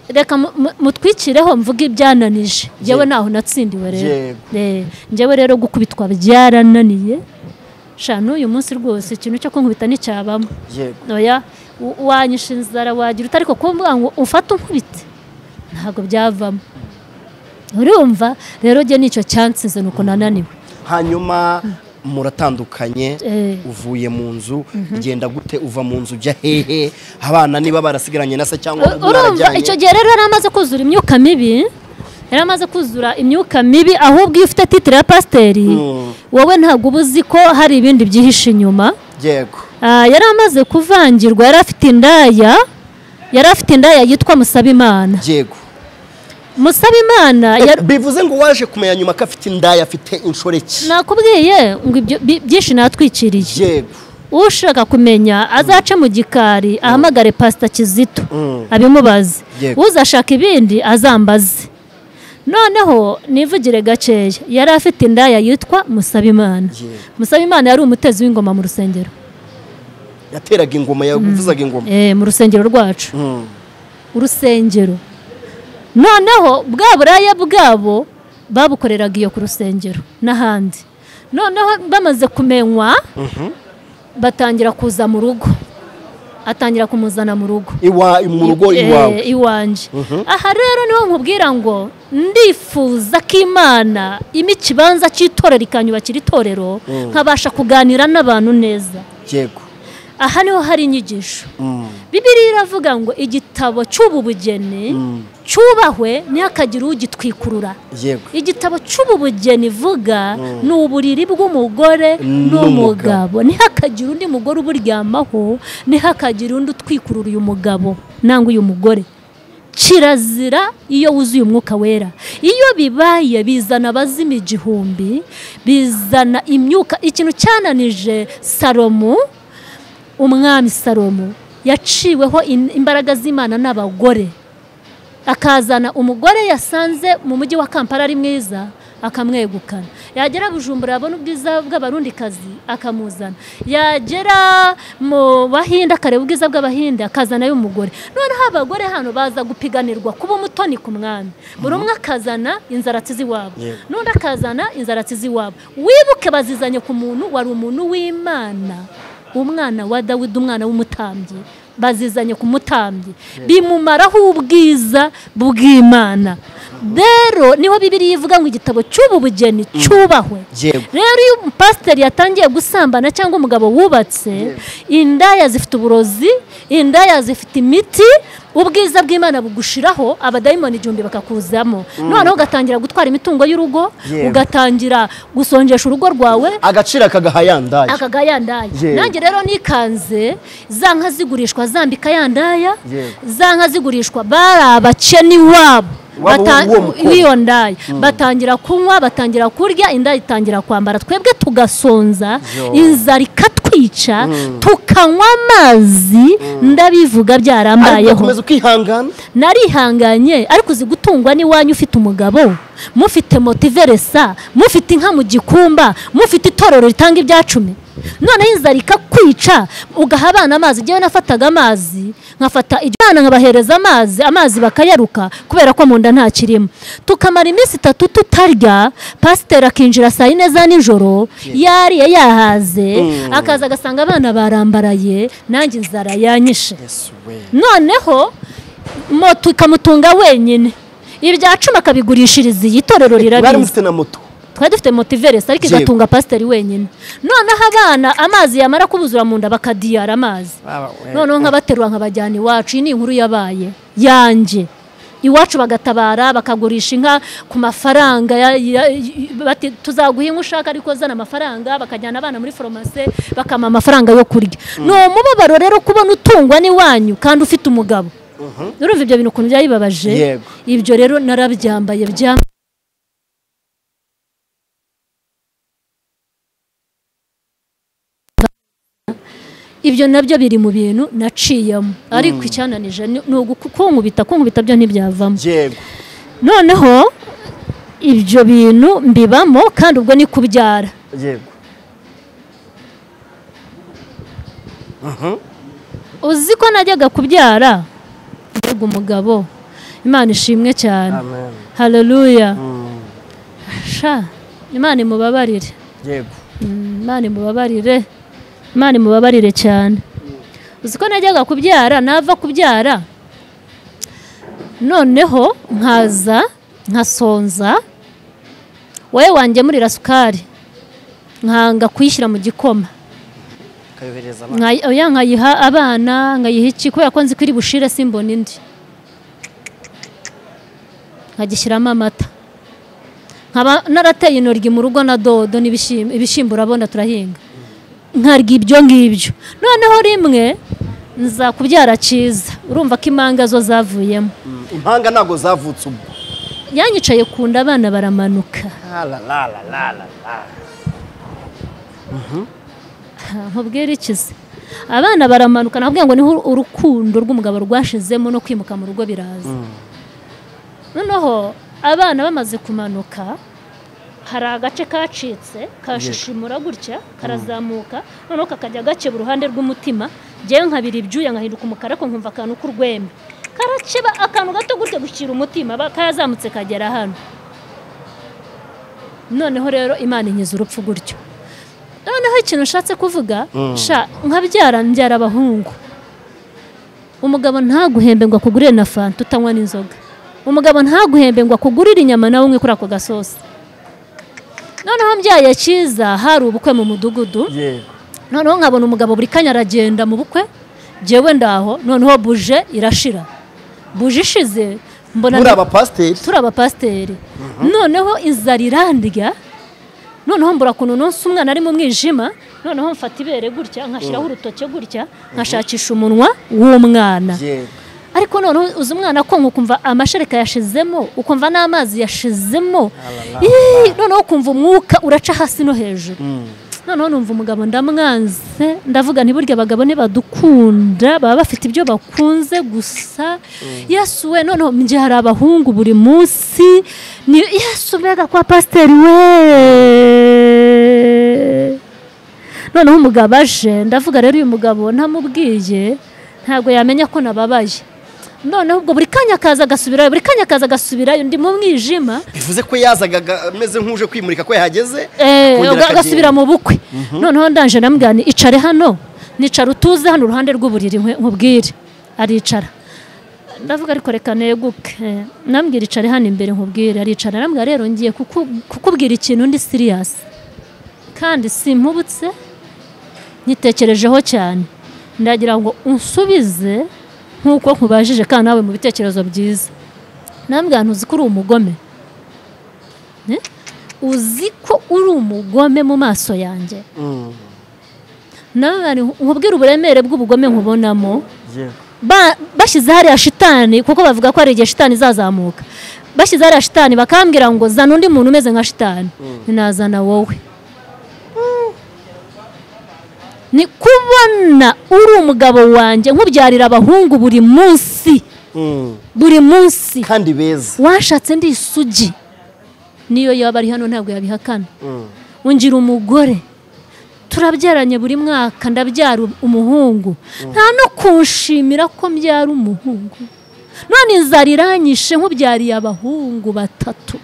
[SPEAKER 1] reka mu- mu- mutwikireho mvuge ibyananije
[SPEAKER 2] Yego.
[SPEAKER 1] njyewe ntaho natsindiwe rero
[SPEAKER 2] Yego.
[SPEAKER 1] Eh, njyewe rero gukubitwa byarananiye sha n'uyu munsi rwose ikintu cyo kunkubita nticyabamo
[SPEAKER 2] yego
[SPEAKER 1] oya w- wanyisha inzara wagira uta ariko kumvuga ngo ufate unkubite ntabwo byavamo urumva rero njye nicyo cyansize nuko nananiwe
[SPEAKER 2] hanyuma muratandukanye
[SPEAKER 1] Eh.
[SPEAKER 2] uvuye mu nzu bigenda gute uva mu nzu ujya hehe abana niba barasigaranye na se cyangwa
[SPEAKER 1] urumva icyo gihe rero yari amaze kuzura imyuka mibi yari amaze kuzura imyuka mibi ahubwo iyo ufite titire ya pasiteri
[SPEAKER 2] Mm.
[SPEAKER 1] wowe ntabwo uba uzi ko hari ibindi byihishe inyuma
[SPEAKER 2] yego
[SPEAKER 1] Ah, yari amaze kuvangirwa yari afite indaya yari afite indaya yitwa musabimana
[SPEAKER 2] yego
[SPEAKER 1] musabimana yari-
[SPEAKER 2] bivuze ngo waje kumenya nyuma ko afite indaya afite inshoreke
[SPEAKER 1] nakubwiye ngo ibyo bi- byinshi natwikiriye
[SPEAKER 2] yego
[SPEAKER 1] ushaka kumenya azace mu gikari ahamagare pasita kizito
[SPEAKER 2] Mm.
[SPEAKER 1] abimubaze
[SPEAKER 2] Yego.
[SPEAKER 1] uzashaka ibindi azambaze noneho nivugire gakeya yari afite indaya yitwa musabimana
[SPEAKER 2] Yego.
[SPEAKER 1] musabimana yari umutezi w'ingoma mu rusengero
[SPEAKER 2] yateraga ingoma yavuzaga ingoma
[SPEAKER 1] Eh, mu rusengero rwacu
[SPEAKER 2] Mm.
[SPEAKER 1] urusengero noneho bwa buraya bwabo babukoreraga iyo ku rusengero n'ahandi noneho bamaze kumenywa batangira kuza mu rugo atangira kumuzana mu rugo
[SPEAKER 2] iwa mu rugo
[SPEAKER 1] Eh,
[SPEAKER 2] iwawe
[SPEAKER 1] iwanjye aha rero niho nkubwira ngo ndifuza ko imana ima ikibanza cy'itorero ikanyubakira itorero nkabasha kuganira n'abantu neza
[SPEAKER 2] yego
[SPEAKER 1] aha niho hari inyigisho
[SPEAKER 2] Mm.
[SPEAKER 1] bibiriya iravuga ngo igitabo cy'ubu bugeni cyubahwe ntihakagire ugitwikurura
[SPEAKER 2] yego
[SPEAKER 1] igitabo cy'ubu bugeni ivuga ni uburiri bw'umugore
[SPEAKER 2] N'umugabo.
[SPEAKER 1] n'umugabo ntihakagire undi mugore uburyamaho ntihakagire undi utwikurura uyu mugabo nangwa uyu mugore kirazira iyo wuzuye umwuka wera iyo bibaye bizana abazima igihumbi bizana imyuka ikintu cyananije salomo umwami salomo yaciweho in- imbaraga z'imana n'abagore akazana umugore yasanze mu mujyi wa kampala ari mwiza akamwegukana yagera bujumbura yabona ubwiza bw'abarundikazi akamuzana yagera mu bahinde akareba ubwiza bw'abahinde akazanayo umugore noneho abagore hano baza gupiganirwa kuba umutoni ku mwami buri umwe akazana inzaratsi z'iwabo
[SPEAKER 2] Yego.
[SPEAKER 1] n'undi akazana inzaratsi z'iwabo wibuke bazizanye ku muntu wari umuntu w'imana umwana wa dawidi umwana w'umutambyi bazizanye ku mutambyi bimumaraho ubwiza bw'imana rero niho bibiriya ivuga ngo igitabo cy'ubu bugeni cyubahwe
[SPEAKER 2] Yego.
[SPEAKER 1] rero iyo pasiteri yatangiye gusambana cyangwa umugabo wubatse indaya zifite uburozi indaya zifite imiti ubwiza bw'imana bugushiraho abadayimoni igihumbi bakakuzamo noneho ugatangira gutwara imitungo y'urugo
[SPEAKER 2] Yewe.
[SPEAKER 1] ugatangira gusonjesha urugo rwawe
[SPEAKER 2] agaciro akagaha ya ndaya
[SPEAKER 1] akaga yandaya
[SPEAKER 2] Yewe.
[SPEAKER 1] nanjye rero nikanze za nka zigurishwa zambika yandaya
[SPEAKER 2] Yewe.
[SPEAKER 1] za nka zigurishwa bari abakene iwabo
[SPEAKER 2] Waba
[SPEAKER 1] Bata-
[SPEAKER 2] w'uwo mukobwa.
[SPEAKER 1] w'iyo ndaya batangira kunywa batangira kurya indaya itangira kwambara twebwe tugasonza
[SPEAKER 2] Yo.
[SPEAKER 1] inzara ikatwica tukanywa amazi ndabivuga
[SPEAKER 2] ariko
[SPEAKER 1] byarambayeho
[SPEAKER 2] ugakomeza ukihangana
[SPEAKER 1] narihanganye ariko uzi gutungwa n'iwanyu ufite umugabo mufite motiveresa mufite inka mu gikumba mufite itorero ritanga ibya cumi noneho inzara ikakwica ugaha abana amazi njyewe nafataga amazi nkafata iryo bana nkabahereza amazi amazi bakayaruka kubera ko mu nda nta kirimo tukamara iminsi itatu tutarya pasiteri akinjira saa yine za nijoro yariye yahaze akaza agasanga abana barambaraye nanjye inzara yanyishe noneho moto ikamutunga wenyine ibya cumi akabigurishiriza iyi itorero
[SPEAKER 2] bari
[SPEAKER 1] rirabizi
[SPEAKER 2] mufite na moto
[SPEAKER 1] twari dufite motiveresi ariko
[SPEAKER 2] Yewe.
[SPEAKER 1] igatunga pasiteri wenyine noneho abana amazi yamara kubuzura mu nda bakadiyara amazi noneho nkabaterura nkabajyana iwacu iyi ni inkuru yabaye yanjye iwacu bagatabara bakagurisha inka ku mafaranga ya- ya- y- bati tuzaguha inka ushaka ariko zana amafaranga bakajyana abana muri foromase bakama amafaranga yo kurya ni umubabaro rero kubona utungwa n'iwanyu kandi ufite umugabo urumva ibyo bintu ukuntu byayibabaje
[SPEAKER 2] Yego.
[SPEAKER 1] ibyo rero narabyambaye byambaye ibyo nabyo biri mu bintu naciyemo ariko icyananije ni ni uguku- kunkubita kunkubita byo ntibyavamo
[SPEAKER 2] yego
[SPEAKER 1] noneho ibyo bintu mbibamo kandi ubwo ni kubyara
[SPEAKER 2] yego
[SPEAKER 1] uzi ko najyaga kubyara mbega umugabo imana ishimwe cyane
[SPEAKER 2] amen
[SPEAKER 1] hareruya sha imana imubabarire
[SPEAKER 2] yego
[SPEAKER 1] Mm, imana imubabarire imana imubabarire cyane uzi ko najyaga kubyara nava kubyara noneho nkaza nkasonza wowe wanjye muri rasukari nkanga kuyishyira mu gikoma
[SPEAKER 2] kayohereza abana
[SPEAKER 1] Nkayi- oya, nkayiha abana nkayiha iki kubera ko nzi ko iri bushire simbona indi nkagishyiramo amata nkaba narateye intoryi mu rugo na dodo n'ibishim- ibishyimbo urabona turahinga nkarya ibyo ngibyo noneho rimwe nza kubyara cyiza urumva ko imanga zo zavuyemo
[SPEAKER 2] Mm, impanga ntabwo zavutse ubu
[SPEAKER 1] yanyicaye ku nda abana baramanuka nkubwira iki se abana baramanuka nakubwira ngo niho urukundo rw'umugabo rwashizemo no kwimuka mu rugo biraza noneho abana bamaze kumanuka hari agace kacitse kashishimura gutya karazamuka noneho kakajya gakeba uruhande rw'umutima ngewe nkabira ibyuya nkahinduka umukara ariko nkumva akantu k'urwembe karakeba akantu gato gutya gushyira umutima ba- kayazamutse kagera hano noneho rero imana inkiza urupfu gutyo noneho ikintu nshatse kuvuga sha nkabyara mbyara abahungu umugabo ntaguhembe ngo akugurire na fanta utanywa n'inzoga umugabo ntaguhembe ngo akugurire inyama nawe umwe kuri ako gasosi noneho mbyaye cyiza hari ubukwe mu mudugudu
[SPEAKER 2] yego
[SPEAKER 1] noneho nkabona umugabo buri kanya aragenda mu bukwe jyewe ndaho noneho buje irashira buje ishize mbona
[SPEAKER 2] muri abapasiteri
[SPEAKER 1] turi abapasiteri noneho inzara irandya noneho mbura ukuntu umunsi umwana ari mu mwijima noneho mfata ibere gutya nkashyiraho urutoki gutya nkashakisha umunwa w'umwana
[SPEAKER 2] yego
[SPEAKER 1] ariko noneho uzi umwana konka ukumva amashereka yashizemo ukumva n'amazi yashizemo Ih, noneho ukumva umwuka uraca hasi no hejuru noneho numva umugabo ndamwanze ndavuga ntiburya abagabo ntibadukunda baba bafite ibyo bakunze gusa yesu we noneho njye hari abahungu buri munsi ni yesu mbega kwa pasiteri we noneho umugabo aje ndavuga rero uyu mugabo ntamubwiye ntabwo yamenya ko nababaye noneho ubwo buri kanya akaza agasubirayo buri kanya akaza agasubirayo ndi mu mwijima
[SPEAKER 2] bivuze ko yazaga aga- ameze nk'uje kwimurika ko yahageze
[SPEAKER 1] Eh,
[SPEAKER 2] kongera
[SPEAKER 1] uga- agasubira
[SPEAKER 2] akagenda.
[SPEAKER 1] mu bukwe noneho ndanje ndamubwira nti icare hano nicara utuze hano uruhande rw'uburiri nkwe- nkubwire aricara ndavuga ariko reka neguke Eh, ndamubwira icare hano imbere nkubwire aricara ndamubwira rero ngiye kuku- kukubwira ikintu ndi siriyasi kandi simpubutse nyitekerejeho cyane ndagira ngo unsubize nk'uko nkubajije kandi nawe mu bitekerezo byiza ndamubwira ntuzi ko uri umugome Eh? uzi ko uri umugome mu maso yanjye
[SPEAKER 2] Mm.
[SPEAKER 1] nawe nkubwira uburemere bw'ubugome nkubonamo
[SPEAKER 2] Yeah.
[SPEAKER 1] Ba- bashyize hariya shitani kuko bavuga ko hari igihe shitani izazamuka bashyize hariya shitani bakambwira ngo zana undi muntu umeze nka shitani nazana wowe ni kubona uri umugabo wanjye nkubyarira abahungu buri munsi
[SPEAKER 2] Mm.
[SPEAKER 1] buri munsi
[SPEAKER 2] kandi beza
[SPEAKER 1] washatse ndi isugi niyo yaba ari hano ntabwo yabihakana
[SPEAKER 2] Mm.
[SPEAKER 1] ungira umugore turabyaranye buri mwaka ndabyara umuhungu nta no kunshimira ko mbyara umuhungu none inzara iranyishe nk'ubyariye abahungu batatu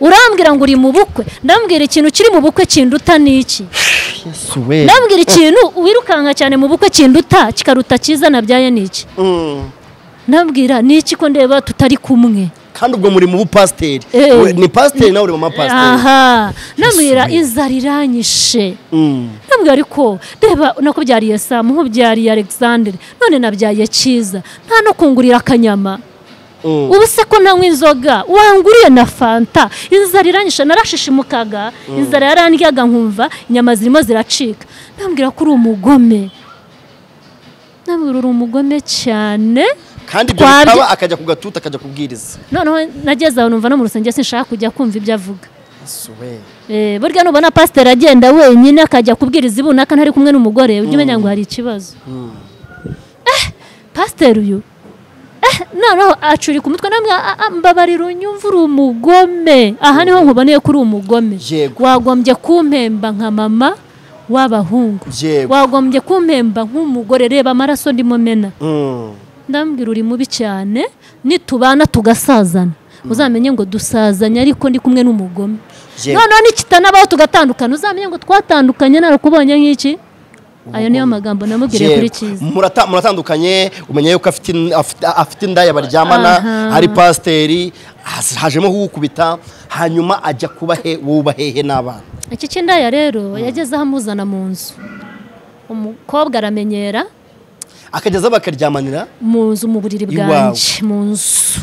[SPEAKER 1] urambwira ngo uri mu bukwe ndambwira ikintu kiri mu bukwe kinduta ni iki
[SPEAKER 2] yesu we
[SPEAKER 1] ndambwira ikintu wirukanka cyane mu bukwe kinduta kikaruta cyiza nabyaye ni iki
[SPEAKER 2] Mm.
[SPEAKER 1] ndambwira ni iki ko ndeba tutari kumwe
[SPEAKER 2] kandi ubwo muri mu bupasiteri
[SPEAKER 1] Eh.
[SPEAKER 2] We- ni pasiteri nawe uri mama pasiteri
[SPEAKER 1] aha ndambwira inzara iranyishe
[SPEAKER 2] Mm.
[SPEAKER 1] ndambwira ariko reba nakubyariye samu nkubyariye alexandre none nabyaye cyiza nta no kungurira akanyama
[SPEAKER 2] Mm.
[SPEAKER 1] ubu se ko nanywa inzoga wanguriye na fanta inzara iranyisha narashishimukaga inzara yarandyaga nkumva inyama zirimo ziracika ndambwira ko uri umugome ndambwira uri umugome cyane
[SPEAKER 2] kandi ibyo
[SPEAKER 1] Twabye-
[SPEAKER 2] bikaba akajya ku gatuta akajya kubwiriza
[SPEAKER 1] noneho nageze aho numva no mu rusengero sinshaka kujya kumva ibyo avuga
[SPEAKER 2] yesu we
[SPEAKER 1] Eh, burya nubona pasiteri agenda wenyine akajya kubwiriza ibunaka ntari kumwe n'umugore ujya umenya ngo hari ikibazo Eh, pasiteri uyu Eh, noneho acurika umutwe namwe a- a- mbabarira unyumva uri umugome aha niho nkuboneye ko uri umugome
[SPEAKER 2] Yego.
[SPEAKER 1] wagombye kumpemba nka mama w'abahungu
[SPEAKER 2] yego
[SPEAKER 1] wagombye kumpemba nk'umugore reba amaraso ndimo mena
[SPEAKER 2] Mm.
[SPEAKER 1] ndambwira uri mubi cyane nitubana tugasazana uzamenye ngo dusazanye ariko ndi kumwe n'umugome
[SPEAKER 2] Yego.
[SPEAKER 1] noneho nikitanabaho tugatandukana uzamenye ngo twatandukanye narakubonye nk'iki ayo niyo magambo namubwiriye kuri
[SPEAKER 2] Yego.
[SPEAKER 1] cyiza
[SPEAKER 2] Murata- muratandukanye umenya yuko afite in- afite- afite indaya baryamana
[SPEAKER 1] Aha.
[SPEAKER 2] hari pasiteri has- hajemo kuwukubita hanyuma ajya kuba he wuba hehe n'abana
[SPEAKER 1] iki cy'indaya rero yageze aho amuzana mu nzu umukobwa aramenyera
[SPEAKER 2] akageza bakaryamanira
[SPEAKER 1] mu nzu mu buriri
[SPEAKER 2] Iwawe.
[SPEAKER 1] bwanjye mu nzu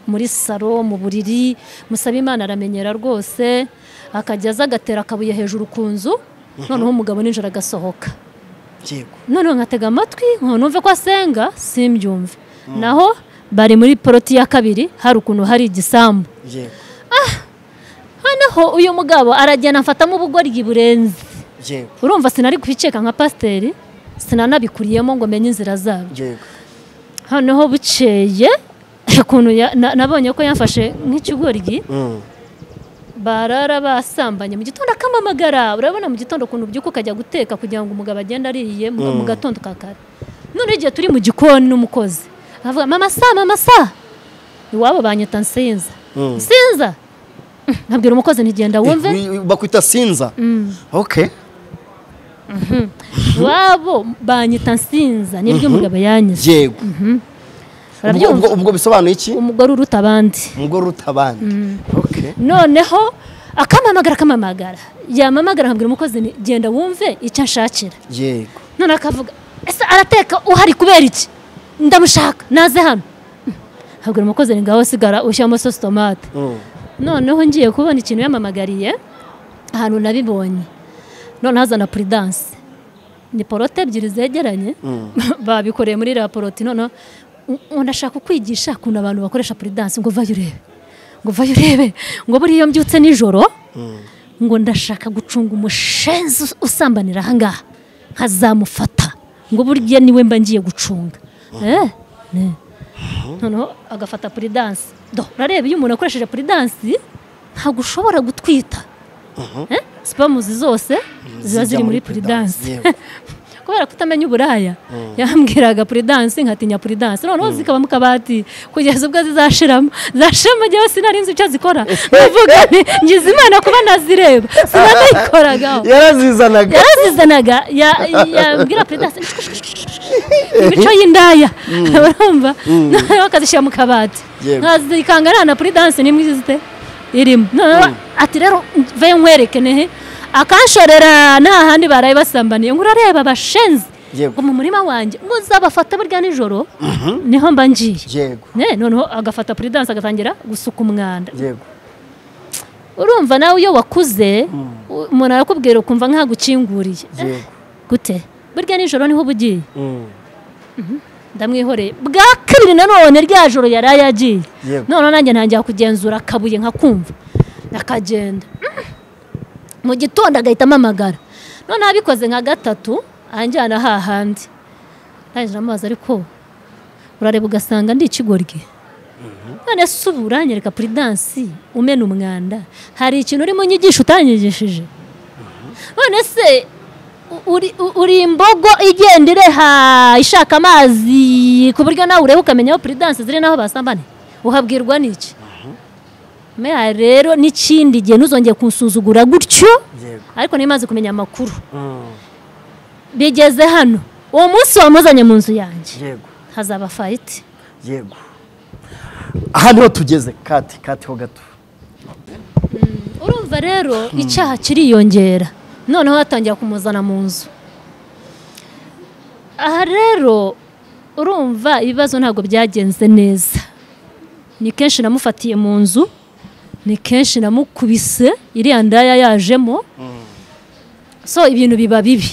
[SPEAKER 1] muri salo mu buriri musaba imana aramenyera rwose akajya aza agatera akabuye hejuru ku nzu noneho umugabo nijoro agasohoka
[SPEAKER 2] yego
[SPEAKER 1] noneho nkatega amatwi ngo numve ko asenga simbyumve naho bari muri poroti ya kabiri hari ukuntu hari igisambu
[SPEAKER 2] yego
[SPEAKER 1] noneho uyu mugabo aragenda amfatamo ubugoryi burenze
[SPEAKER 2] yego
[SPEAKER 1] urumva sinari kubiceka nka pasiteri sinanabikuriyemo ngo menye inzira zabo
[SPEAKER 2] yego
[SPEAKER 1] noneho bukeye ukuntu ya- na- nabonye ko yamfashe nk'ikigoryi
[SPEAKER 2] Mm.
[SPEAKER 1] barara basambanye mu gitondo akamamagara urabona mu gitondo ukuntu ubyuka ukajya guteka kugira ngo umugabo agende ariye mu mu gatondo ka kare noneho igihe turi mu gikoni n'umukozi avuga mama sa mama sa iwabo banyita nsinza
[SPEAKER 2] Mm.
[SPEAKER 1] nsinza Mm, nkabwira umukozi ntigenda wumve
[SPEAKER 2] Eh, wi- bakwita sinza okay
[SPEAKER 1] iwabo banyita nsinza nibyo umugabo yanyize
[SPEAKER 2] yego ubwo
[SPEAKER 1] Urabyumva?
[SPEAKER 2] ubwo- ubwo bisobanuye iki
[SPEAKER 1] umugore uruta abandi
[SPEAKER 2] umugore uruta abandi okay
[SPEAKER 1] noneho akamamagara akamamagara yamamagara nkabwira umukozi nti genda wumve icyo anshakira
[SPEAKER 2] yego
[SPEAKER 1] none akavuga ese arateka uhari kubera iki ndamushaka naze hano nkabwira umukozi nti ngaho sigara ushyiramo sosi tomate
[SPEAKER 2] Mm.
[SPEAKER 1] noneho ngiye kubona ikintu yamamagariye ahantu nabibonye noneho azana puridanse ni porote ebyiri zegeranye babikoreye muri raporoti noneho u- u- ndashaka kukwigisha ukuntu abantu bakoresha puridanse ngo vayo urebe ngo vayo urebe ngo buriya iyo mbyutse nijoro ngo ndashaka gucunga umushenzi usambanira ahangaha nkazamufata ngo burya niwe mba ngiye gucunga Eh, ne. noneho agafata puridansi do urareba iyo umuntu akoresheje puridansi ntabwo ushobora gutwita Eh, sipamuzi zose ziba ziri muri puridansi kubera kutamenya uburaya yambwiraga puridansi nkatinya puridansi noneho zikaba mu kabati kugeza ubwo zizashiramo zashiramo njyewe sinari nzi icyo zikora mvuga nti ngize imana kuba nazireba sinanayikoragaho
[SPEAKER 2] yarazizanaga
[SPEAKER 1] yarazizanaga ya- yambwira puridansi imico y'indaya urumva noneho akazishyira mu kabati
[SPEAKER 2] Yego.
[SPEAKER 1] nkazikanga na puridansi nimwe izite irimo noneho ati rero mve nkwereke nehe akanshorera nta handi baraye basambaniye ngo urareba abashenzi
[SPEAKER 2] Yego.
[SPEAKER 1] ngo mu murima wanjye ngo uzabafata burya nijoro niho mba ngiye
[SPEAKER 2] yego
[SPEAKER 1] Ne, noneho agafata puridansi agatangira gusuka umwanda
[SPEAKER 2] yego
[SPEAKER 1] urumva nawe iyo wakuze u- umuntu arakubwira ukumva nk'agukinguriye
[SPEAKER 2] Yego.
[SPEAKER 1] Eh, gute burya nijoro niho uba ugiye
[SPEAKER 2] Mm.
[SPEAKER 1] ndamwihoreye bwa kabiri nanone rya joro yari ayagiye
[SPEAKER 2] Yego.
[SPEAKER 1] noneho nanjye ntangira kugenzura akabuye nkakumva akagenda mu gitondo agahita amamagara noneho abikoze nka gatatu anjyana hahandi ntangije amazi ariko urareba ugasanga ndi ikigoryi none se ubu uranyereka puridansi umena umwanda hari ikintu urimo unyigisha utanyigishije none se u- uri- u- uri imbogo igenda ireha ishaka amazi ku buryo nawe ureba ukamenya aho puridansi ziri n'aho basambane uhabwirwa n'iki meya rero n'ikindi gihe ntuzongeye kunsuzugura gutyo
[SPEAKER 2] yego
[SPEAKER 1] ariko niba maze kumenya amakuru
[SPEAKER 2] Mm.
[SPEAKER 1] bigeze hano uwo munsi wamuzanye mu nzu yanjye
[SPEAKER 2] yego
[SPEAKER 1] hazaba fayiti
[SPEAKER 2] yego aha niho tugeze kati kati ho gato
[SPEAKER 1] urumva rero icyaha kiriyongera noneho hatangira kumuzana mu nzu aha rero urumva ibibazo ntabwo byagenze neza ni kenshi namufatiye mu nzu ni kenshi namukubise iriya ndaya yajemo so ibintu biba bibi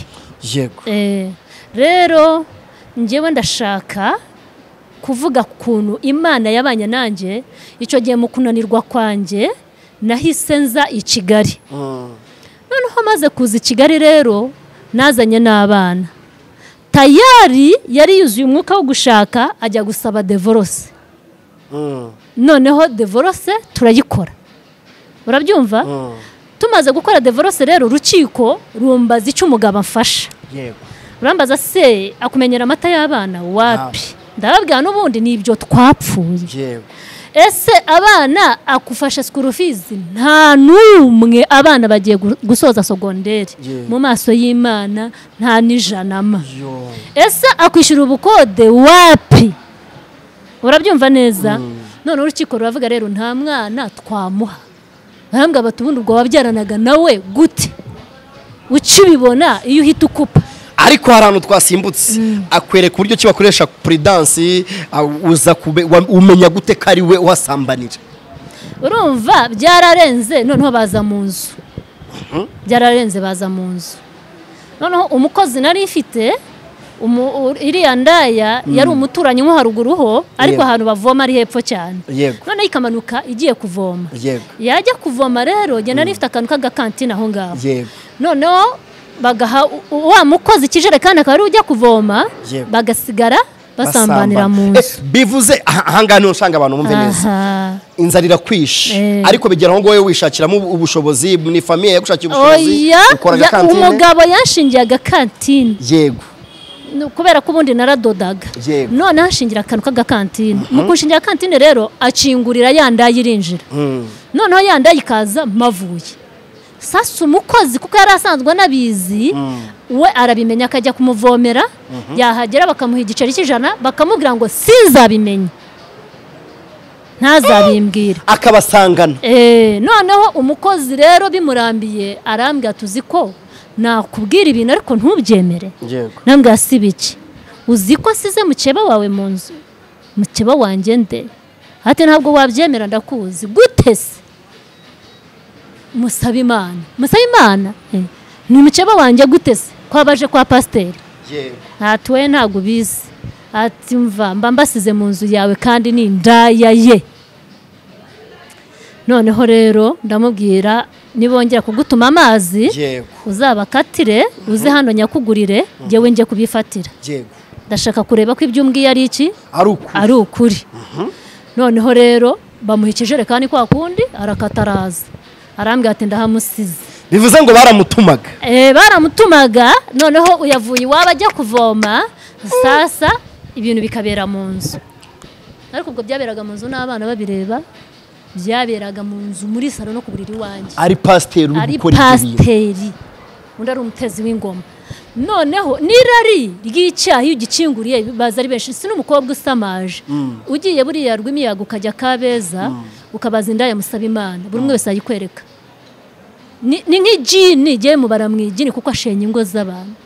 [SPEAKER 2] yego
[SPEAKER 1] Eh, rero njyewe ndashaka kuvuga kuntu imana yabanye nanjye icyo gihe mu kunanirwa kwanjye nahise nza i kigali
[SPEAKER 2] Mm.
[SPEAKER 1] noneho maze kuza i kigali rero nazanye n'abana tayari yari yuzuye umwuka wo gushaka ajya gusaba devorose
[SPEAKER 2] Mm.
[SPEAKER 1] noneho devorose turayikora urabyumva
[SPEAKER 2] Mm.
[SPEAKER 1] tumaze gukora devorose rero urukiko rumbaza icyo umugabo amfasha
[SPEAKER 2] yego
[SPEAKER 1] urambaza se akumenyera amata y'abana wapi ndababwira n'ubundi ni ibyo twapfuye
[SPEAKER 2] yego
[SPEAKER 1] ese abana akufasha sikuru fizi nta n'umwe abana bagiye gu- gusoza sogonderi
[SPEAKER 2] Yeah.
[SPEAKER 1] mu maso y'imana nta n'ijanama
[SPEAKER 2] yo
[SPEAKER 1] ese akwishyura ubukode wapi urabyumva neza none urukiko ruravuga rero nta mwana twamuha barambwira bati ubundi ubwo wabyaranaga nawe gute ukibibona iyo uhita ukupa
[SPEAKER 2] ariko hari ahantu twasimbutse akwereka uburyo ki bakoresha puridansi ah, uza kube- wa- umenya gute ko ari we uhasambanira
[SPEAKER 1] urumva byararenze noneho baza mu nzu byararenze baza mu nzu noneho umukozi nari mfite umu- u- iriya ndaya yari umuturanyi nko haruguru ho ariko
[SPEAKER 2] Yego.
[SPEAKER 1] ahantu bavoma ari hepfo cyane
[SPEAKER 2] yego
[SPEAKER 1] noneho ikamanuka igiye kuvoma
[SPEAKER 2] yego
[SPEAKER 1] yajya kuvoma rero njye nari mfite akantu k'agakantine aho ngaho
[SPEAKER 2] yego
[SPEAKER 1] noneho bagaha u- u- wa mukozi ikijerekani akaba ariwe ujya kuvoma
[SPEAKER 2] Yego.
[SPEAKER 1] bagasigara basambanira mu
[SPEAKER 2] Eh,
[SPEAKER 1] nzu
[SPEAKER 2] bivuze aha- ahangaha niho nshanga abantu bumve neza
[SPEAKER 1] aha
[SPEAKER 2] inzara irakwishe
[SPEAKER 1] Eh.
[SPEAKER 2] ariko bigera aho ngaho wowe wishakiramo ubu- ubushobozi ni famiye yagushakiye ubushobozi
[SPEAKER 1] oya
[SPEAKER 2] ukora
[SPEAKER 1] ya-
[SPEAKER 2] agakantine
[SPEAKER 1] umugabo yanshingiye agakantine
[SPEAKER 2] yego
[SPEAKER 1] Ni kubera ko ubundi naradodaga
[SPEAKER 2] Yego.
[SPEAKER 1] none anshingira akantu k'agakantine mu kunshingira akantine rero akingurira ya ndaya irinjira
[SPEAKER 2] Mm.
[SPEAKER 1] noneho ya ndaya ikaza mavuye sasa umukozi kuko yari asanzwe anabizi we arabimenya akajya kumuvomera yahagera bakamuha igiceri cy'ijana bakamubwira ngo sinzabimenye ntazabimbwire
[SPEAKER 2] akabasangana
[SPEAKER 1] Eh, noneho umukozi rero bimurambiye arambwira tuzi ko nakubwira ibintu ariko ntubyemere
[SPEAKER 2] yego
[SPEAKER 1] nambwira si biki uzi ko size mukeba wawe mu nzu mukeba wanjye nde ati ntabwo wabyemera ndakuzi gute se musaba imana musaba imana Eh, ni mukeba wanjye gute se kwabaje kwa pasiteri
[SPEAKER 2] yego
[SPEAKER 1] ati we ntabwo ubizi ati mva mba mbasize mu nzu yawe kandi ni indaya ye noneho rero ndamubwira nibongera kugutuma amazi
[SPEAKER 2] yego
[SPEAKER 1] uzabakatire uze hano nyakugurire njyewe njye kubifatira
[SPEAKER 2] yego
[SPEAKER 1] ndashaka kureba ko ibyo umbwiye ari iki
[SPEAKER 2] ari uku
[SPEAKER 1] ari ukuri noneho rero bamuha ikijerekani kwa kundi arakata araza arambwira ati ndahamusize
[SPEAKER 2] bivuze ngo baramutumaga
[SPEAKER 1] Eh, baramutumaga noneho uyavuye iwabo ajya kuvoma sasa ibintu bikabera mu nzu ariko ubwo byaberaga mu nzu n'abana babireba byaberaga mu nzu muri salo no ku buriri iwanjye
[SPEAKER 2] ari pasiteri uri
[SPEAKER 1] ari
[SPEAKER 2] gukora ibyo bintu
[SPEAKER 1] pasiteri undi ari umutezi w'ingoma noneho n'irari ry'icyaha iyo ugikinguriye baza ari benshi si n'umukobwa usamaje ugiye buriya rw'imiyaga ukajya kabeza ukabaza indaya musaba imana buri umwe wese ayikwereka ni ni nk'ijini igiye mubara mu ijini kuko ashenya ingo z'abantu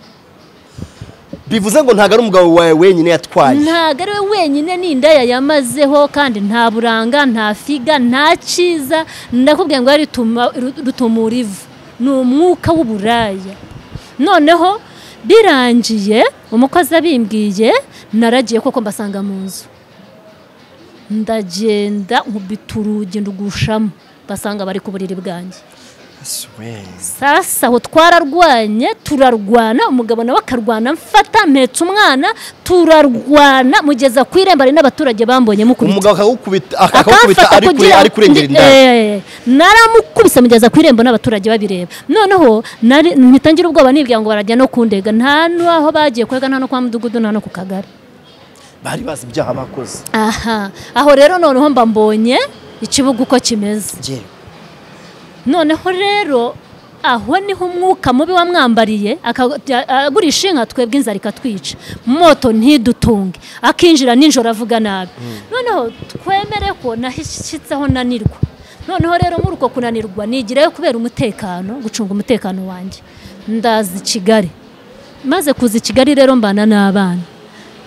[SPEAKER 2] bivuze ngo ntabwo ari umugabo wawe wenyine yatwaye
[SPEAKER 1] ntabwo ari we wenyine n'indaya yamazeho kandi nta buranga nta figa nta cyiza ndakubwiye ngo yarituma- ru- rutumura ivu ni umwuka w'uburaya noneho birangiye umukozi abimbwiye naragiye koko mbasanga mu nzu ndagenda nkubita urugi ndugushamo basanga bari ku buriri bwanjye sasa aho twararwanye turarwana umugabo nawe akarwana mfata mpetse umwana turarwana mugeza ku irembo hari n'abaturage bambonye mukubita
[SPEAKER 2] umugabo akagukubita akagukubita ari kure ari kurengera indaya
[SPEAKER 1] Eh, naramukubise mugeza ku irembo n'abaturage babireba noneho nari- mpita ngira ubwoba nibwira ngo barajya no kundega nta n'aho bagiye kurega nta no kwa mudugudu nta no ku kagari
[SPEAKER 2] bari bazi ibyaha bakoze
[SPEAKER 1] aha aho rero noneho mba mbonye ikibuga uko kimeze
[SPEAKER 2] yewe
[SPEAKER 1] noneho rero aho niho umwuka mubi wamwambariye akajya- agurisha inka twebwe inzara ikatwica moto ntidutunge akinjira nijoro avuga nabi noneho twemere ko nahishyitseho nanirwa noneho rero muri uko kunanirwa nigireyo kubera umutekano gucunga umutekano wanjye ndaza i kigali maze kuza i kigali rero mbana n'abana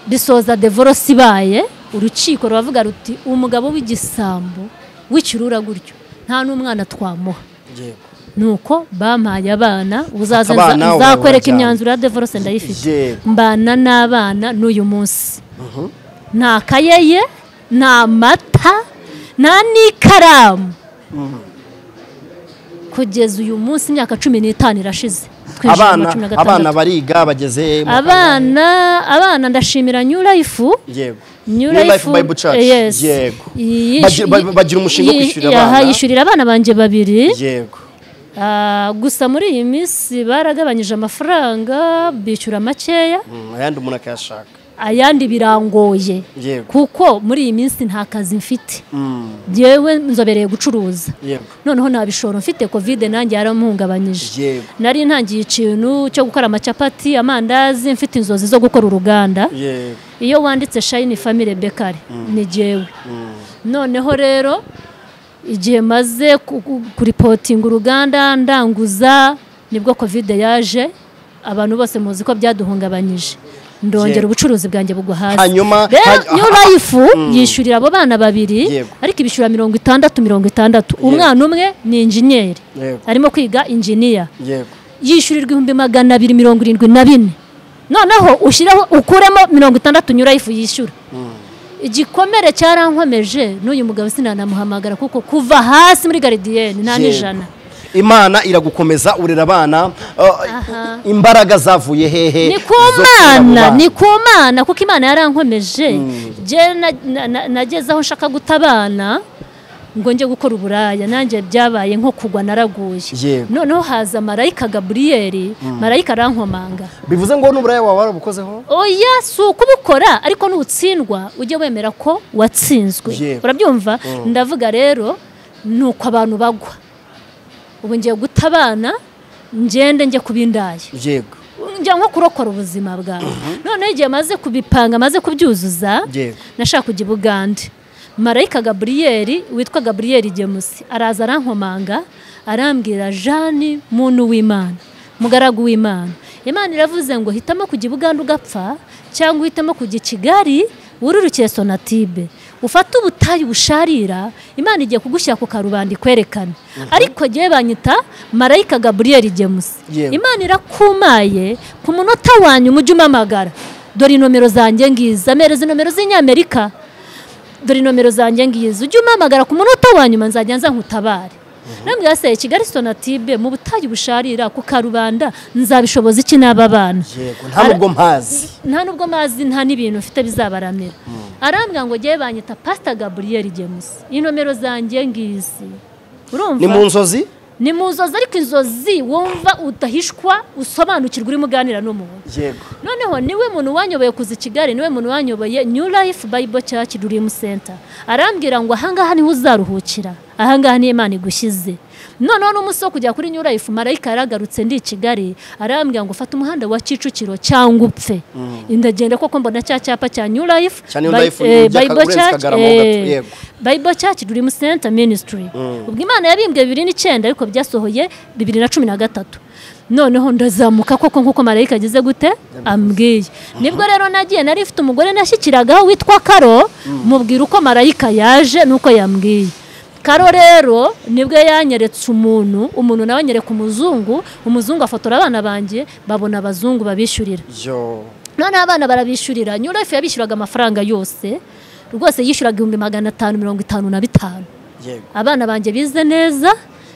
[SPEAKER 1] bisoza devorosi ibaye urukiko ruravuga ruti umugabo w'igisambo w'ikirura gutyo nta n'umwana twamuha
[SPEAKER 2] yewe
[SPEAKER 1] nuko bampaye abana uzaza
[SPEAKER 2] Abana
[SPEAKER 1] nza-
[SPEAKER 2] ubu
[SPEAKER 1] nzakwereka
[SPEAKER 2] barajyana.
[SPEAKER 1] imyanzuro ya devorose ndayifite
[SPEAKER 2] Yego.
[SPEAKER 1] mbana n'abana n'uyu munsi nta kayeye nta mata nta n'ikaramu kugeza uyu munsi imyaka cumi n'itanu irashize twinjiye mu wa
[SPEAKER 2] abana
[SPEAKER 1] cumi na gatandatu.
[SPEAKER 2] abana bariga bageze mu-
[SPEAKER 1] abana abana ndashimira new life
[SPEAKER 2] yego
[SPEAKER 1] New
[SPEAKER 2] New
[SPEAKER 1] Life
[SPEAKER 2] Life Bible Church.
[SPEAKER 1] yes.
[SPEAKER 2] Yego.
[SPEAKER 1] Iyi-
[SPEAKER 2] Bagira- ba- bagira umushinga wo
[SPEAKER 1] iyi-
[SPEAKER 2] kwishyurira
[SPEAKER 1] aha,
[SPEAKER 2] abana.
[SPEAKER 1] yishyurira abana banjye babiri
[SPEAKER 2] yego
[SPEAKER 1] Ah, gusa muri iyi minsi baragabanyije amafaranga bishyura makeya
[SPEAKER 2] Mm, ayandi umuntu akayashaka
[SPEAKER 1] ayandi birangoye
[SPEAKER 2] yego
[SPEAKER 1] kuko muri iyi minsi nta kazi mfite
[SPEAKER 2] Mm,
[SPEAKER 1] yewe nzobereye gucuruza
[SPEAKER 2] yego
[SPEAKER 1] noneho nta bishoro mfite kovide nanjye yaramuhungabanyije
[SPEAKER 2] yego
[SPEAKER 1] nari ntangiye ikintu cyo gukora amacapati amandazi mfite inzozi zo gukora uruganda
[SPEAKER 2] yego
[SPEAKER 1] iyo wanditse shayini famire bekari ni jyewe noneho rero igihe maze ku- ku- kuripotinga uruganda ndanguza nibwo kovide yaje abantu bose muzi ko byaduhungabanyije ndongera
[SPEAKER 2] Yego.
[SPEAKER 1] ubucuruzi bwanjye bugwa hasi
[SPEAKER 2] hanyuma
[SPEAKER 1] rero
[SPEAKER 2] ha-
[SPEAKER 1] iyo
[SPEAKER 2] ha-
[SPEAKER 1] rayifu yishyurira abo bana babiri
[SPEAKER 2] Yego.
[SPEAKER 1] ariko ibishyura mirongo itandatu mirongo itandatu umwana umwe ni injeniyeri
[SPEAKER 2] Yego.
[SPEAKER 1] arimo kwiga injiniya
[SPEAKER 2] yego
[SPEAKER 1] yishyurirwa ibihumbi magana abiri mirongo irindwi na bine noneho ushyiraho ukuremo mirongo itandatu nyura ifu yishyura igikomere cyarankomeje n'uyu mugabo sinanamuhamagara kuko kuva hasi muri garidiyeni nta
[SPEAKER 2] Yego.
[SPEAKER 1] n'ijana
[SPEAKER 2] imana iragukomeza urera abana uh, imbaraga zavuye hehe
[SPEAKER 1] ni ku
[SPEAKER 2] zo kurera abo
[SPEAKER 1] mana
[SPEAKER 2] bana?
[SPEAKER 1] ni ku mana kuko imana yarankomeje njye na- na- na- nageze aho nshaka guta abana ngo njye gukora uburaya nanjye byabaye nko kugwa naraguye
[SPEAKER 2] Yego.
[SPEAKER 1] noneho haza marayika gaburiyeri marayika arankomanga
[SPEAKER 2] bivuze ngo n'uburaya wawe warabukozeho
[SPEAKER 1] oya si ukubukora ariko nutsindwa ujye wemera ko watsinzwe
[SPEAKER 2] Yewe.
[SPEAKER 1] urabyumva ndavuga rero ni uko abantu bagwa ubu ngiye guta abana ngende njye kubindaye
[SPEAKER 2] yego
[SPEAKER 1] njya nko kurokora ubuzima bwawe noneho igihe maze kubipanga maze kubyuzuza
[SPEAKER 2] Yewe.
[SPEAKER 1] nashaka kujya i bugande marayika gaburiyeri witwa gaburiyeri gemusi araza arankomanga arambwira jani muntu w'imana mugaragu w'imana imana iravuze ngo hitamo kujya i bugande ugapfa cyangwa uhitamo kujya i kigali wururukire sonatibe ufate ubutayu busharira imana igiye kugushyira ku karubanda ikwerekane ariko ngewe banyita marayika gaburiyeri gemusi
[SPEAKER 2] Yewe.
[SPEAKER 1] imana irakumaye ku munota wanyu umujyi umamagara dore inomero zanjye ngizi ampereza inomero z'inyamerika dore nomero zanjye ngizi ujye umpamagara ku munota wa nyuma nzajya nza nkutabare nambwira se kigali sonatibe mu butayu busharira ku karubanda nzabishoboza iki n'aba bana
[SPEAKER 2] yego nta nubwo mpazi
[SPEAKER 1] nta nubwo mazi nta n'ibintu mfite bizabaramira arambwira ngo njyewe banyita pasita gaburiyeri gemusi iyi nomero zanjye ngizi urumva
[SPEAKER 2] ni mu nzozi
[SPEAKER 1] ni mu nzozi ariko inzozi wumva udahishwa usobanukirwa urimo uganira n'umuntu
[SPEAKER 2] yego
[SPEAKER 1] noneho niwe muntu wanyoboye kuza i kigali niwe muntu wanyoboye new life bible church dream center arambwira ngo ahangaha niho uzaruhukira ahangaha niyo imana igushyize noneho n'umunsi wo kujya kuri new life marayika yaragarutse ndi i kigali arambwira ngo fata umuhanda wa kicukiro cyangwa upfe ndagenda koko mbona cya cyapa cya new life
[SPEAKER 2] Cya New
[SPEAKER 1] Bi-
[SPEAKER 2] Life,
[SPEAKER 1] eh,
[SPEAKER 2] ujya
[SPEAKER 1] Bible
[SPEAKER 2] urenze
[SPEAKER 1] Church,
[SPEAKER 2] Kagarama
[SPEAKER 1] eh,
[SPEAKER 2] ugapfa, yego.
[SPEAKER 1] bible church dream center ministry ubwo imana yabimbwe bibiri n'icyenda ariko byasohoye bibiri na cumi na gatatu noneho ndazamuka koko nk'uko marayika ageze gute ambwiye nibwo rero nagiye nari mfite umugore nashyikiragaho witwa karo mubwira uko marayika yaje n'uko yambwiye karo rero nibwo yanyeretse umuntu umuntu nawe anyereka umuzungu umuzungu afotora abana banjye babona abazungu babishyurira
[SPEAKER 2] yo
[SPEAKER 1] noneho abana barabishyurira new life yabishyuraga amafaranga yose rwose yishyuraga ibihumbi magana atanu mirongo itanu na bitanu
[SPEAKER 2] yego
[SPEAKER 1] abana banjye bize neza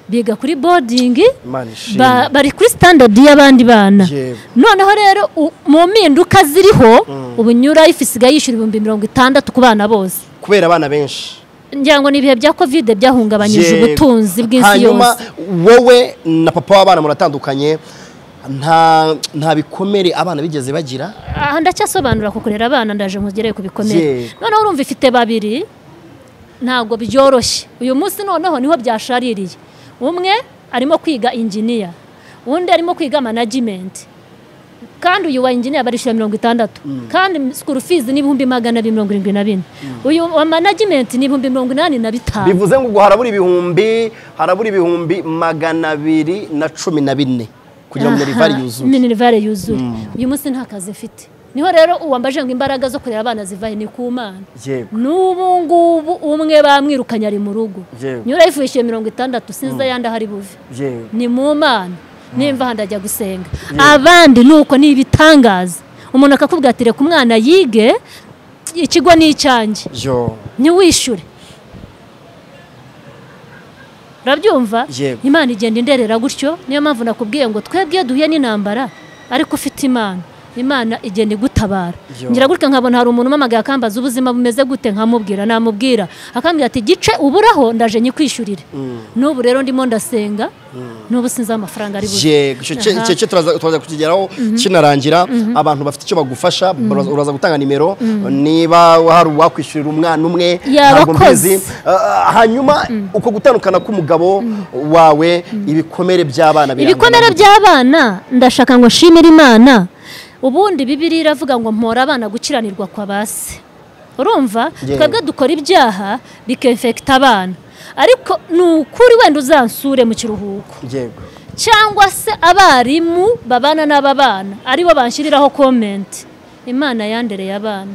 [SPEAKER 1] biga kuri bodingi
[SPEAKER 2] imana
[SPEAKER 1] ba-
[SPEAKER 2] ishimwe
[SPEAKER 1] bari kuri standard y'abandi bana
[SPEAKER 2] Yego.
[SPEAKER 1] noneho rero u- mu mpinduka ziriho ubu new life isigaye yishyura ibihumbi mirongo itandatu ku bana bose
[SPEAKER 2] kubera abana benshi
[SPEAKER 1] ngira ngo ni ibihe bya kovide byahungabanyije
[SPEAKER 2] Yego.
[SPEAKER 1] ubutunzi bw'isi
[SPEAKER 2] hanyuma
[SPEAKER 1] yose
[SPEAKER 2] wowe na papa w'abana muratandukanye nta nta bikomere abana bigeze bagira
[SPEAKER 1] aha ndacyasobanura ku kurera abana ndaje nkugereye ku bikomere
[SPEAKER 2] Yego.
[SPEAKER 1] noneho urumva ifite babiri ntabwo byoroshye uyu munsi noneho niho byashaririye umwe arimo kwiga injiniya undi arimo kwiga management kandi uyu wa injiniya barishyura mirongo itandatu kandi sikuru fizi ni ibihumbi magana abiri mirongo irindwi na bine uyu wa management ni ibihumbi mirongo inani na bitanu
[SPEAKER 2] bivuze ngo ubwo harabura ibihumbi harabura ibihumbi magana abiri na cumi na bine kugira ngo rivari yuzuye
[SPEAKER 1] minerivare yuzuye uyu munsi nta kazi mfite niho rero uwambaje ngo imbaraga zo kurera abana zivahe ni ku mana
[SPEAKER 2] yego
[SPEAKER 1] n'ubu ngubu umwe bamwirukanye ari mu rugo
[SPEAKER 2] Yewe.
[SPEAKER 1] nyura yifishije mirongo itandatu sinzi ayandi ahari buve
[SPEAKER 2] yego
[SPEAKER 1] ni mu mana nimva ahandi ajya gusenga abandi ni uko ni ibitangaza umuntu akakubwira ati reka umwana yige ikigo ni icyanjye
[SPEAKER 2] yo
[SPEAKER 1] ntiwishyure urabyumva
[SPEAKER 2] Yego.
[SPEAKER 1] imana igenda inderera gutyo niyo mpamvu nakubwiye ngo twebwe duhuye n'intambara ariko ufite imana imana igenda igutabara
[SPEAKER 2] Yo.
[SPEAKER 1] ngira gutya nkabona hari umuntu umamagaye akambaza ubuzima bumeze gute nkamubwira namubwira akambwira ati gice uburaho ndaje nyikwishyurire n'ubu rero ndimo ndasenga n'ubu sinzi amafaranga ari buze
[SPEAKER 2] yego icyo cye-
[SPEAKER 1] Aha.
[SPEAKER 2] icyo cye turaza turaza kukigeraho kinarangira abantu bafite icyo bagufasha uraza- uraza gutanga nimero niba hari uwakwishyurira umwana umwe ntabwo
[SPEAKER 1] Yabakoze.
[SPEAKER 2] mbizi Ah, hanyuma uko gutandukana k'umugabo wawe ibikomere by'abana birangana
[SPEAKER 1] ibikomere
[SPEAKER 2] gute?
[SPEAKER 1] by'abana ndashaka ngo nshimire imana ubundi bibiri iravuga ngo mpora abana gukiranirwa kwa base urumva
[SPEAKER 2] Yewe.
[SPEAKER 1] twebwe dukora ibyaha bikefekita abana ariko ni ukuri wenda uzansure mu kiruhuko
[SPEAKER 2] yego
[SPEAKER 1] cyangwa se abarimu babana n'aba bana aribo banshyiriraho komenti imana yandereye abana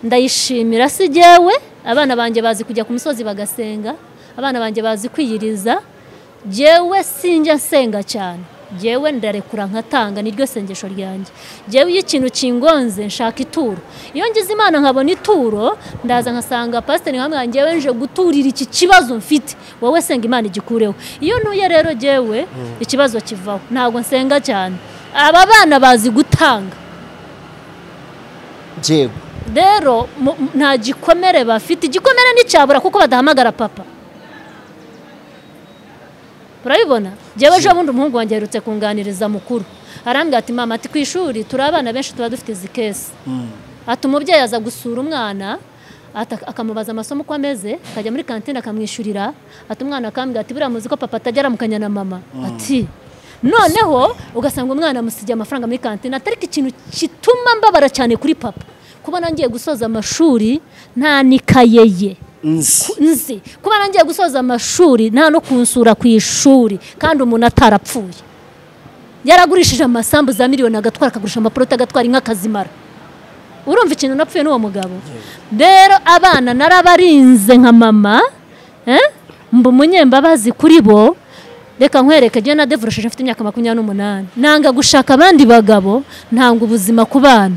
[SPEAKER 1] ndayishimira si jyewe abana banjye bazi kujya ku musozi bagasenga abana banjye bazi kwiyiriza jyewe sinjya nsenga cyane jyewe ndarekura nkatanga niryo sengesho ryanjye jyewe iyo ikintu kingonze nshaka ituro iyo ngize imana nkabona ituro ndaza nkasanga pasiteri nkamwe jyewe nje guturira iki kibazo mfite wowe senga imana igikureho iyo ntuye rero jyewe ikibazo kivaho ntabwo nsenga cyane aba bana bazi gutanga
[SPEAKER 2] yego
[SPEAKER 1] rero mu- mu- nta gikomere bafite igikomere nticyabura kuko badahamagara papa urabibona njyewe ejo bundi umuhungu wanjye aherutse kunganiriza mukuru arambwira ati mama ati ku ishuri turi abana benshi tuba dufite izi kesi ati umubyeyi aza gusura umwana ata- akamubaza amasomo uko ameze akajya muri kantine akamwishyurira ati umwana akambwira ati buriya muzi ko papa atajya aramukanya na mama ati noneho ugasanga umwana amusigiye amafaranga muri kantine atari ikintu gituma mbabara cyane kuri papa kubona ngiye gusoza amashuri nta n'ikaye ye
[SPEAKER 2] nzi
[SPEAKER 1] nzi kuba nagiye gusoza amashuri nta no kunsura ku ishuri kandi umuntu atarapfuye yaragurishije amasambu za miliyoni agatwara akagurisha amaporoti agatwara inka akazimara urumva ikintu napfuye n'uwo mugabo rero abana narabarinze nka mama eh? mba umunyembabazi kuri bo reka nkwereke njyewe na devurashije mfite imyaka makumyabiri n'umunani nanga gushaka abandi bagabo ntanga ubuzima ku bana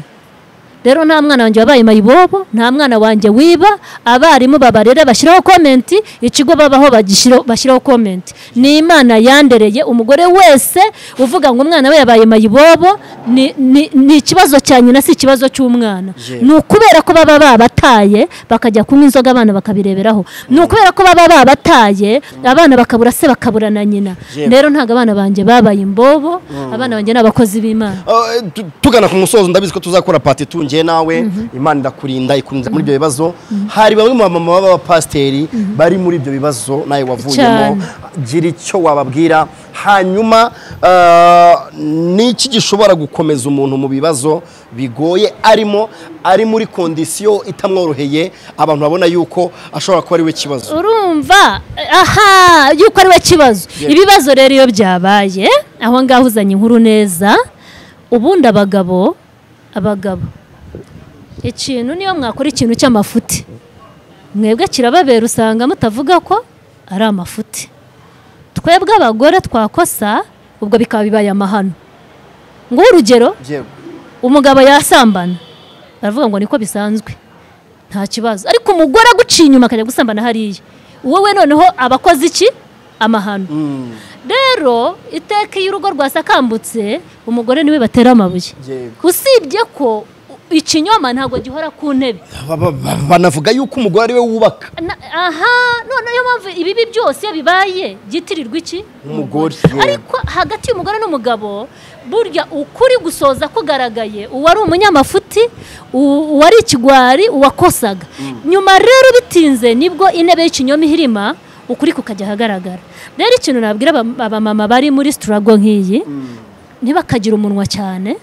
[SPEAKER 1] rero nta mwana wanjye wabaye mayibobo nta mwana wanjye wiba abarimu babarera bashyiraho komenti ikigo babaho bagishyira- bashyiraho komenti ni imana yandereye umugore wese uvuga ngo umwana we yabaye mayibobo ni- ni ni ikibazo cya nyina si ikibazo cy'umwana
[SPEAKER 2] Yewe.
[SPEAKER 1] ni ukubera ko baba babataye bakajya kunywa inzoga abana bakabireberaho ni ukubera ko baba babataye abana bakabura se bakabura na nyina
[SPEAKER 2] Yewe.
[SPEAKER 1] rero ntabwo abana banjye babaye imbobo abana banjye ni abakozi b'imana
[SPEAKER 2] Ah, tu- tugana ku musozo ndabizi ko tuzakora pati tungiye nawe imana irakurinda ikunze muri ibyo bibazo hari bamwe mu bamama b'abapasiteri bari muri ibyo bibazo nawe wavuyemo
[SPEAKER 1] Cyane.
[SPEAKER 2] gira icyo wababwira hanyuma ah, n'iki gishobora gukomeza umuntu mu bibazo bigoye arimo ari muri kondisiyo itamworoheye abantu babona yuko ashobora kuba ari we kibazo
[SPEAKER 1] urumva aha yuko ari we kibazo
[SPEAKER 2] Yeah.
[SPEAKER 1] ibibazo rero iyo byabaye aho ngaho uzanye inkuru neza ubundi abagabo abagabo ikintu niyo mwakora ikintu cy'amafuti mwebwe kirababera usanga mutavuga ko ari amafuti twebwe abagore twakosa ubwo bikaba bibaye amahano urugero
[SPEAKER 2] Yewe.
[SPEAKER 1] umugabo yasambana baravuga ngo niko bisanzwe nta kibazo ariko umugore aguciye inyuma akajya gusambana hariya wowe noneho aba akoze iki amahano
[SPEAKER 2] Mm,
[SPEAKER 1] rero iteka iyo urugo rwasakambutse umugore niwe batera amabuye
[SPEAKER 2] Yego.
[SPEAKER 1] usibye ko ikinyoma ntabwo gihora ku ntebe
[SPEAKER 2] ba- ba- ba- banavuga yuko umugore ari we wubaka
[SPEAKER 1] Na- aha none niyo mpamvu ibibi byose iyo bibaye byitirirwa iki
[SPEAKER 2] Umugore, yeah.
[SPEAKER 1] ariko hagati y'umugore n'umugabo burya ukuri gusoza kugaragaye uwari umunyamafuti u- uwari ikigwari uwakosaga nyuma rero bitinze nibwo intebe y'ikinyoma ihirima ukuri kukajya ahagaragara rero ikintu nabwira aba- abamama bari muri sitarago nk'iyi ntibakagira umunwa cyane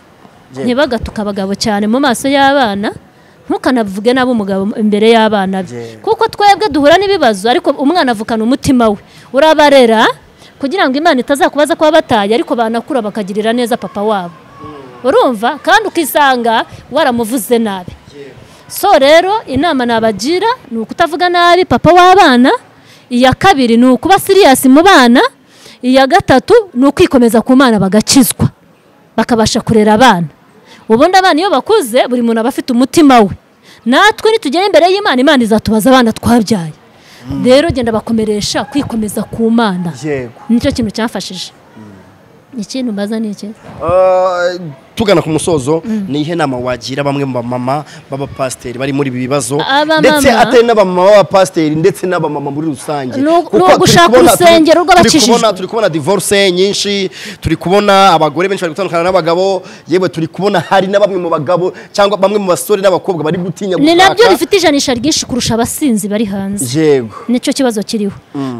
[SPEAKER 2] Yeah.
[SPEAKER 1] ntibagatuka abagabo cyane mu maso y'abana ntukanavuge nabi umugabo imbere y'abana be
[SPEAKER 2] Yeah.
[SPEAKER 1] kuko twebwe duhura n'ibibazo ariko umwana avukana umutima we urabarera kugira ngo imana itazakubaza kuba bataye ariko banakura bakagirira neza papa wabo urumva kandi ukisanga waramuvuze nabi so rero inama nabagira ni ukutavuga nabi papa w'abana iya kabiri ni ukuba siriyasi mu bana iya gatatu ni ukwikomeza ku mana bagakizwa bakabasha kurera abana ubundi abana iyo bakuze buri muntu aba afite umutima we natwe nitugera imbere y'imana imana izatubaza abana twabyaye rero genda bakomeresha kwikomeza ku mana
[SPEAKER 2] yego
[SPEAKER 1] nicyo kintu cyafashije ikintu mbaza ni iki
[SPEAKER 2] Ah, tugana ku musozo ni ihe nama wagira bamwe mu bamama b'abapasiteri bari muri ibi bibazo
[SPEAKER 1] Abamama.
[SPEAKER 2] ndetse atari n'abamama b'abapasiteri ndetse n'abamama muri rusange
[SPEAKER 1] Ni u-
[SPEAKER 2] Kuko
[SPEAKER 1] ni
[SPEAKER 2] turi
[SPEAKER 1] ugushaka
[SPEAKER 2] kubona- turi-
[SPEAKER 1] urusengero rw'abakijijwe.
[SPEAKER 2] turi kubona- turi kubona divorce nyinshi turi kubona abagore benshi bari gutandukana n'abagabo yewe turi kubona hari na bamwe mu bagabo cyangwa bamwe mu basore n'abakobwa bari gutinya
[SPEAKER 1] ni nabyo
[SPEAKER 2] gushaka.
[SPEAKER 1] bifite ijanisha ryinshi kurusha abasinzi bari hanze
[SPEAKER 2] yego
[SPEAKER 1] nicyo kibazo kiriho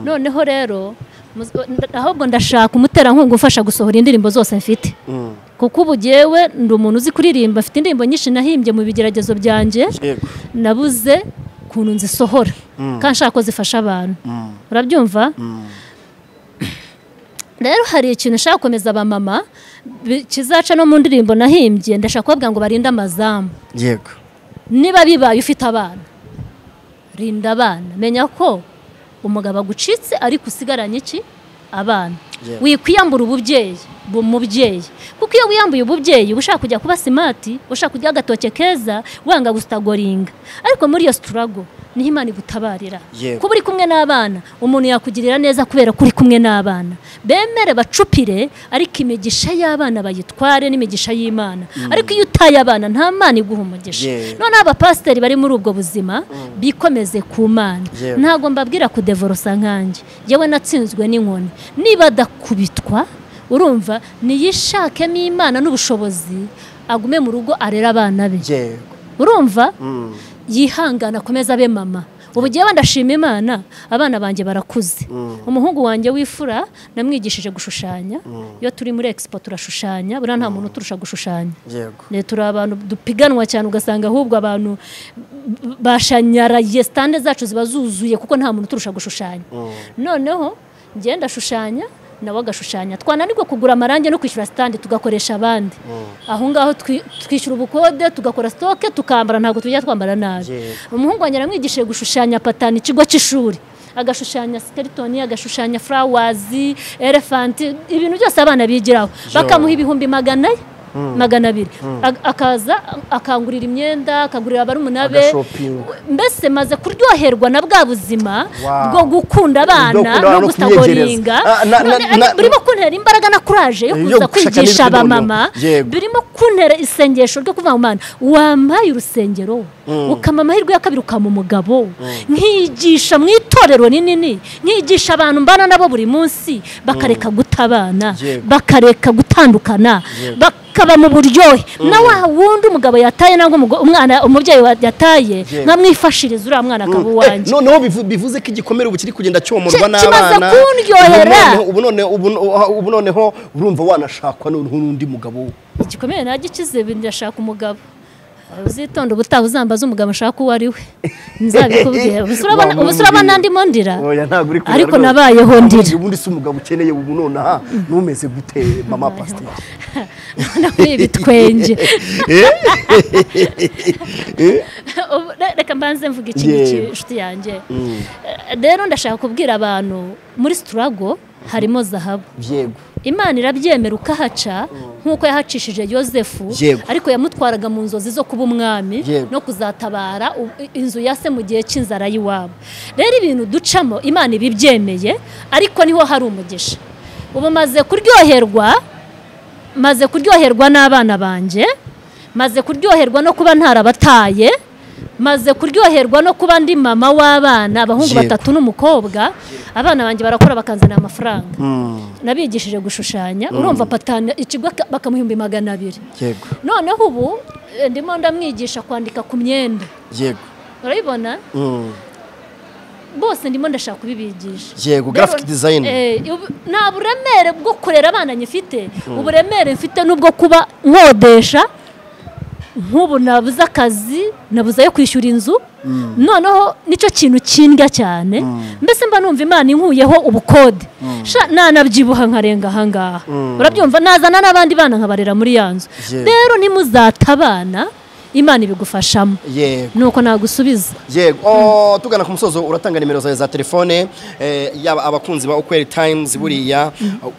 [SPEAKER 1] noneho rero muz- ahubwo ndashaka umuterankunga umfasha gusohora indirimbo zose mfite
[SPEAKER 2] Mm.
[SPEAKER 1] kuko ubu jyewe ndi umuntu uzi kuririmba afite indirimbo nyinshi nahimbye mu bigeragezo byanjye
[SPEAKER 2] yego
[SPEAKER 1] nabuze ukuntu nzisohora kandi nshaka ko zifasha abantu urabyumva rero hari ikintu nshaka gukomeza abamama bi- kizaca no mu ndirimbo nahimbye ndashaka kubabwira ngo barinde amazamu
[SPEAKER 2] yego
[SPEAKER 1] niba bibaye ufite abana rinda abana menya ko umugabo agucitse ariko usigaranye iki abana
[SPEAKER 2] Yeah.
[SPEAKER 1] wikwiyambura ububyeyi bu- umubyeyi kuko iyo wiyambuye ububyeyi uba ushaka kujya kuba simati ushaka kurya agatoke keza wanga gusitagoringa ariko muri iyo sitarago niho imana igutabarira
[SPEAKER 2] Yeah.
[SPEAKER 1] kuba uri kumwe n'abana umuntu yakugirira neza kubera ko uri kumwe n'abana bemere bacupire ariko imigisha y'abana bayitware n'imigisha y'imana ariko iyo utaye abana nta mana iguha umugisha
[SPEAKER 2] Yeah.
[SPEAKER 1] noneho abapasiteri bari muri ubwo buzima bikomeze ku mana
[SPEAKER 2] Yewe.
[SPEAKER 1] ntabwo mbabwira kudevorosa nkanjye yewe natsinzwe n'inkoni niba adakubitwa urumva niyishakemo imana n'ubushobozi agume mu rugo arera abana be
[SPEAKER 2] yego
[SPEAKER 1] urumva
[SPEAKER 2] Mm.
[SPEAKER 1] yihangana akomeze abe mama ubu gihe bandashima imana abana banjye barakuze umuhungu wanjye w'ifura namwigishije gushushanya iyo turi muri expo turashushanya buriya nta muntu uturusha gushushanya
[SPEAKER 2] yego
[SPEAKER 1] Eh, turi abantu dupiganwa cyane ugasanga ahubwo abantu b- bashanyaraye sitande zacu ziba zuzuye kuko nta muntu uturusha gushushanya noneho ngenda ashushanya nawe agashushanya twananirwa kugura amarangi no kwishyura sitande tugakoresha abandi aho ngaho twi- twishyura ubukode tugakora sitoke tukambara ntabwo tujya twambara nabi
[SPEAKER 2] Yego.
[SPEAKER 1] umuhungu wanjye aramwigishije gushushanya patani ikigo cy'ishuri agashushanya skeletoni agashushanya furawazi elefanti ibintu byose abana bigiraho bakamuha ibihumbi magana ye magana abiri Ag- akaza akangurira imyenda akangurira abari umunabe
[SPEAKER 2] Agashopinga.
[SPEAKER 1] mbese maze kuryoherwa na bwa buzima
[SPEAKER 2] Wow.
[SPEAKER 1] bwo gukunda
[SPEAKER 2] Bwo
[SPEAKER 1] abana
[SPEAKER 2] gukunda abana
[SPEAKER 1] no
[SPEAKER 2] no
[SPEAKER 1] gutagoringa
[SPEAKER 2] kubyegereza. Ah, na- na-
[SPEAKER 1] None-
[SPEAKER 2] na-
[SPEAKER 1] birimo kuntera imbaraga na kuraje yo
[SPEAKER 2] Yo
[SPEAKER 1] kuza
[SPEAKER 2] gushaka
[SPEAKER 1] kwigisha
[SPEAKER 2] n'izindi
[SPEAKER 1] abamama
[SPEAKER 2] muntu. Yego.
[SPEAKER 1] birimo kuntera isengesho ryo kuvuga ngo mana wampaye urusengero ukama amahirwe ya kabiri ukama umugabo nkigisha mu itorero rinini nkigisha abantu mbana nabo buri munsi bakareka gutabana
[SPEAKER 2] Yego.
[SPEAKER 1] bakareka gutandukana bakaba mu buryohe na wa wundi umugabo yataye nangwa umugo- umwana umubyeyi wa- yataye
[SPEAKER 2] Yego.
[SPEAKER 1] nkamwifashiriza uriya mwana akaba uwanjye
[SPEAKER 2] noneho bivu- bivuze ko igikomere ubu kiri kugenda cyomorwa
[SPEAKER 1] Ki- kimaze
[SPEAKER 2] n'abana
[SPEAKER 1] kundyohera.
[SPEAKER 2] ubu noneho ubu noneho- ubu- ubu noneho urumva wanashakwa noneho n'undi mugabo
[SPEAKER 1] igikomere nagikize ndashaka umugabo uzitonde ubutaha uzambaze umugabo ashaka uwo ari we nzabikubwira ubu se urabona- ubu se urabona ndimo ndira
[SPEAKER 2] Oya, ntabwo uri kureba
[SPEAKER 1] ariko
[SPEAKER 2] rwose.
[SPEAKER 1] nabayeho
[SPEAKER 2] Ahubwo
[SPEAKER 1] ndira
[SPEAKER 2] ubundi si umugabo ukeneye ubu none aha numeze gute mama pasiteri
[SPEAKER 1] muri ibi twenge Ubu re- reka mbanze mvuga iki ngiki
[SPEAKER 2] Yewe.
[SPEAKER 1] inshuti yanjye Eh, rero ndashaka kubwira abantu muri siturago harimo zahabu
[SPEAKER 2] yego
[SPEAKER 1] imana irabyemera ukahaca nk'uko yahacishije yosefu
[SPEAKER 2] Yego.
[SPEAKER 1] ariko yamutwaraga mu nzozi zo kuba umwami
[SPEAKER 2] Yego.
[SPEAKER 1] no kuzatabara u- inzu ya se mu gihe cy'inzara y'iwabo rero ibintu ducamo imana ibibyemeye ariko niho hari umugisha ubu maze kuryoherwa maze kuryoherwa n'abana banjye maze kuryoherwa no kuba ntarabataye maze kuryoherwa no kuba ndi mama w'abana abahungu
[SPEAKER 2] Yego.
[SPEAKER 1] batatu n'umukobwa abana banjye barakora bakanzanira amafaranga
[SPEAKER 2] Mm,
[SPEAKER 1] nabigishije gushushanya urumva patana ikigo ka- bakamuhimbi magana abiri
[SPEAKER 2] yego
[SPEAKER 1] noneho ubu eh, ndimo ndamwigisha kwandika ku myenda
[SPEAKER 2] yego
[SPEAKER 1] urabibona
[SPEAKER 2] Mm,
[SPEAKER 1] bose ndimo ndashaka kubibigisha
[SPEAKER 2] yego graphic design
[SPEAKER 1] Eh, ubu- nta buremere bwo kurera abana nyifite uburemere mfite n'ubwo kuba nkodesha nk'ubu nabuze akazi nabuze ayo kwishyura inzu noneho nicyo kintu kindya cyane mbese mba numva imana inkuyeho ubukode Sha, nanabyibuha nkarenga ahangaha urabyumva nazana n'abandi bana nkabarera muri ya nzu
[SPEAKER 2] Yewe.
[SPEAKER 1] rero nimuzatabana imana ibigufashamo
[SPEAKER 2] yego
[SPEAKER 1] nuko nagusubiza
[SPEAKER 2] yego oh, tugana ku musozo uratanga nimero zawe za telefone eh, yaba abakunzi ba ukweli times buriya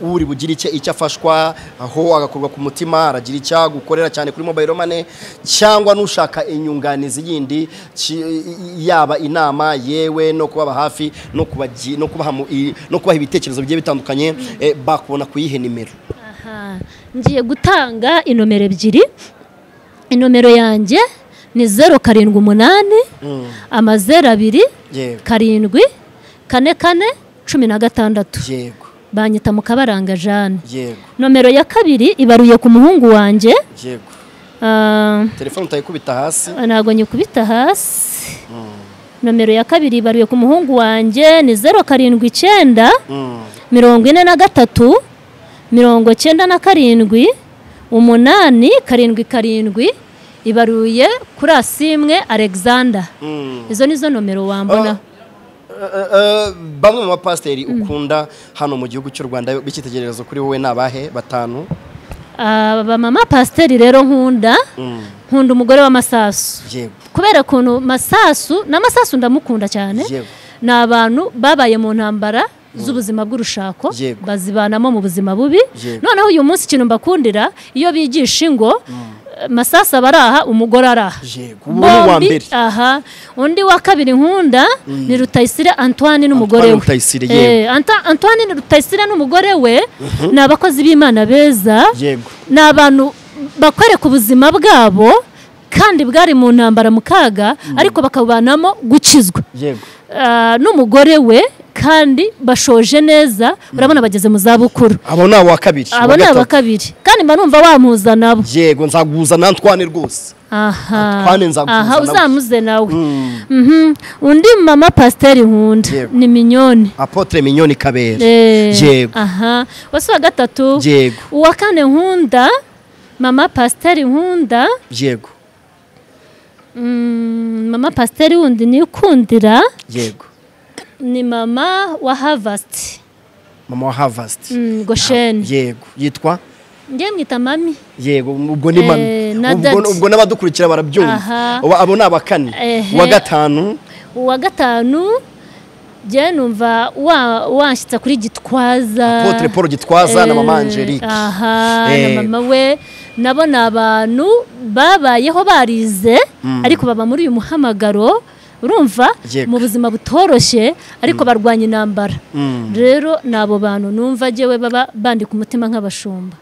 [SPEAKER 2] uri bugire icyo icyo afashwa aho agakorwa ku mutima aragira icyo agukorera cyane kuri mobile money cyangwa n'ushaka inyunganizi yindi ki- yaba inama yewe no kubaba hafi no kubagi- no kubaha mu- i- no kubaha ibitekerezo bigiye bitandukanye eh, bakubona kuyihe nimero
[SPEAKER 1] Aha, ngiye gutanga inomero ebyiri inomero yanjye ni zeru karindwi umunani amazeru abiri
[SPEAKER 2] yego
[SPEAKER 1] karindwi kane kane cumi na gatandatu
[SPEAKER 2] yego
[SPEAKER 1] banyita mu kabaranga jane
[SPEAKER 2] yego
[SPEAKER 1] nomero ya kabiri ibaruye ku muhungu wanjye
[SPEAKER 2] yego
[SPEAKER 1] ah,
[SPEAKER 2] telefone utayikubita hasi
[SPEAKER 1] ntabwo nyikubita hasi nomero ya kabiri ibaruye ku muhungu wanjye ni zeru karindwi icyenda
[SPEAKER 2] Mm,
[SPEAKER 1] mirongo ine na gatatu mirongo cyenda na karindwi umunani karindwi karindwi ibaruye kuri asimwe alexander
[SPEAKER 2] mm.
[SPEAKER 1] izo nizo nomero wambona
[SPEAKER 2] Eh, eh, bamwe mu bapasiteri ukunda hano mu gihugu cy'u rwanda b'icyitegererezo kuri wowe ni abahe batanu
[SPEAKER 1] abamama pasiteri rero nkunda
[SPEAKER 2] Mm,
[SPEAKER 1] nkunda umugore w'amasasu
[SPEAKER 2] yego
[SPEAKER 1] kubera ukuntu masasu n'amasasu ndamukunda cyane
[SPEAKER 2] Yego.
[SPEAKER 1] ni abantu babaye mu ntambara z'ubuzima bw'urushako
[SPEAKER 2] Yego.
[SPEAKER 1] bazibanamo mu buzima bubi
[SPEAKER 2] Yego.
[SPEAKER 1] noneho uyu munsi ikintu mbakundira iyo bigisha ingo masasu aba ari aha umugore ari aha
[SPEAKER 2] yego ubu ni uwa
[SPEAKER 1] Bombi,
[SPEAKER 2] mbere
[SPEAKER 1] aha undi wa kabiri nkunda ni rutayisire antoine n'umugore we
[SPEAKER 2] Rutayisire,
[SPEAKER 1] Eh, Anta- antoine ni rutayisire n'umugore we ni abakozi b'imana beza
[SPEAKER 2] yego
[SPEAKER 1] ni abantu bakwereka ubuzima bwabo kandi bwari mu ntambara mu kaga ariko bakabubanamo gukizwa
[SPEAKER 2] yego
[SPEAKER 1] Ah, n'umugore we kandi bashoje neza urabona bageze mu zabukuru
[SPEAKER 2] abo ni abo kabiri
[SPEAKER 1] abo ni
[SPEAKER 2] uwa
[SPEAKER 1] aba
[SPEAKER 2] gatatu.
[SPEAKER 1] kabiri kandi mba numva wamuza nabo
[SPEAKER 2] yego nzaguza nantwane rwose
[SPEAKER 1] aha
[SPEAKER 2] Antoine nzakuzana
[SPEAKER 1] aha
[SPEAKER 2] nawe.
[SPEAKER 1] uzamuze nawe
[SPEAKER 2] Mm,
[SPEAKER 1] Mhm. undi mama pasiteri nkunda
[SPEAKER 2] Yego.
[SPEAKER 1] ni minyoni
[SPEAKER 2] apotre minyoni kabera
[SPEAKER 1] Eh,
[SPEAKER 2] Yego.
[SPEAKER 1] aha wasi wa gatatu
[SPEAKER 2] yego
[SPEAKER 1] uwa kane nkunda mama pasiteri nkunda
[SPEAKER 2] yego
[SPEAKER 1] Mm, mama pasiteri wundi nikundira
[SPEAKER 2] yego
[SPEAKER 1] ni mama wa havasiti
[SPEAKER 2] mama wa harvest
[SPEAKER 1] gosheni
[SPEAKER 2] yego yitwa
[SPEAKER 1] ngiye mwita mami
[SPEAKER 2] yego ubwo ni
[SPEAKER 1] Eh,
[SPEAKER 2] mami
[SPEAKER 1] na
[SPEAKER 2] ubwo
[SPEAKER 1] dadi.
[SPEAKER 2] ubwo n'abadukurikira barabyumva
[SPEAKER 1] Aha.
[SPEAKER 2] Uba- abo ni aba kane
[SPEAKER 1] Ehe.
[SPEAKER 2] uwa gatanu
[SPEAKER 1] uwa gatanu njyewe numva wa- wanshyitsa kuri gitwaza
[SPEAKER 2] Apotre Paul Gitwaza na mama Angelique.
[SPEAKER 1] aha
[SPEAKER 2] Eh.
[SPEAKER 1] na mama we nabo ni abantu babayeho barize ariko baba muri uyu muhamagaro urumva
[SPEAKER 2] Yego.
[SPEAKER 1] mu buzima butoroshye ariko barwanya intambara rero ni abo bantu numva njyewe baba bandika umutima nk'abashumba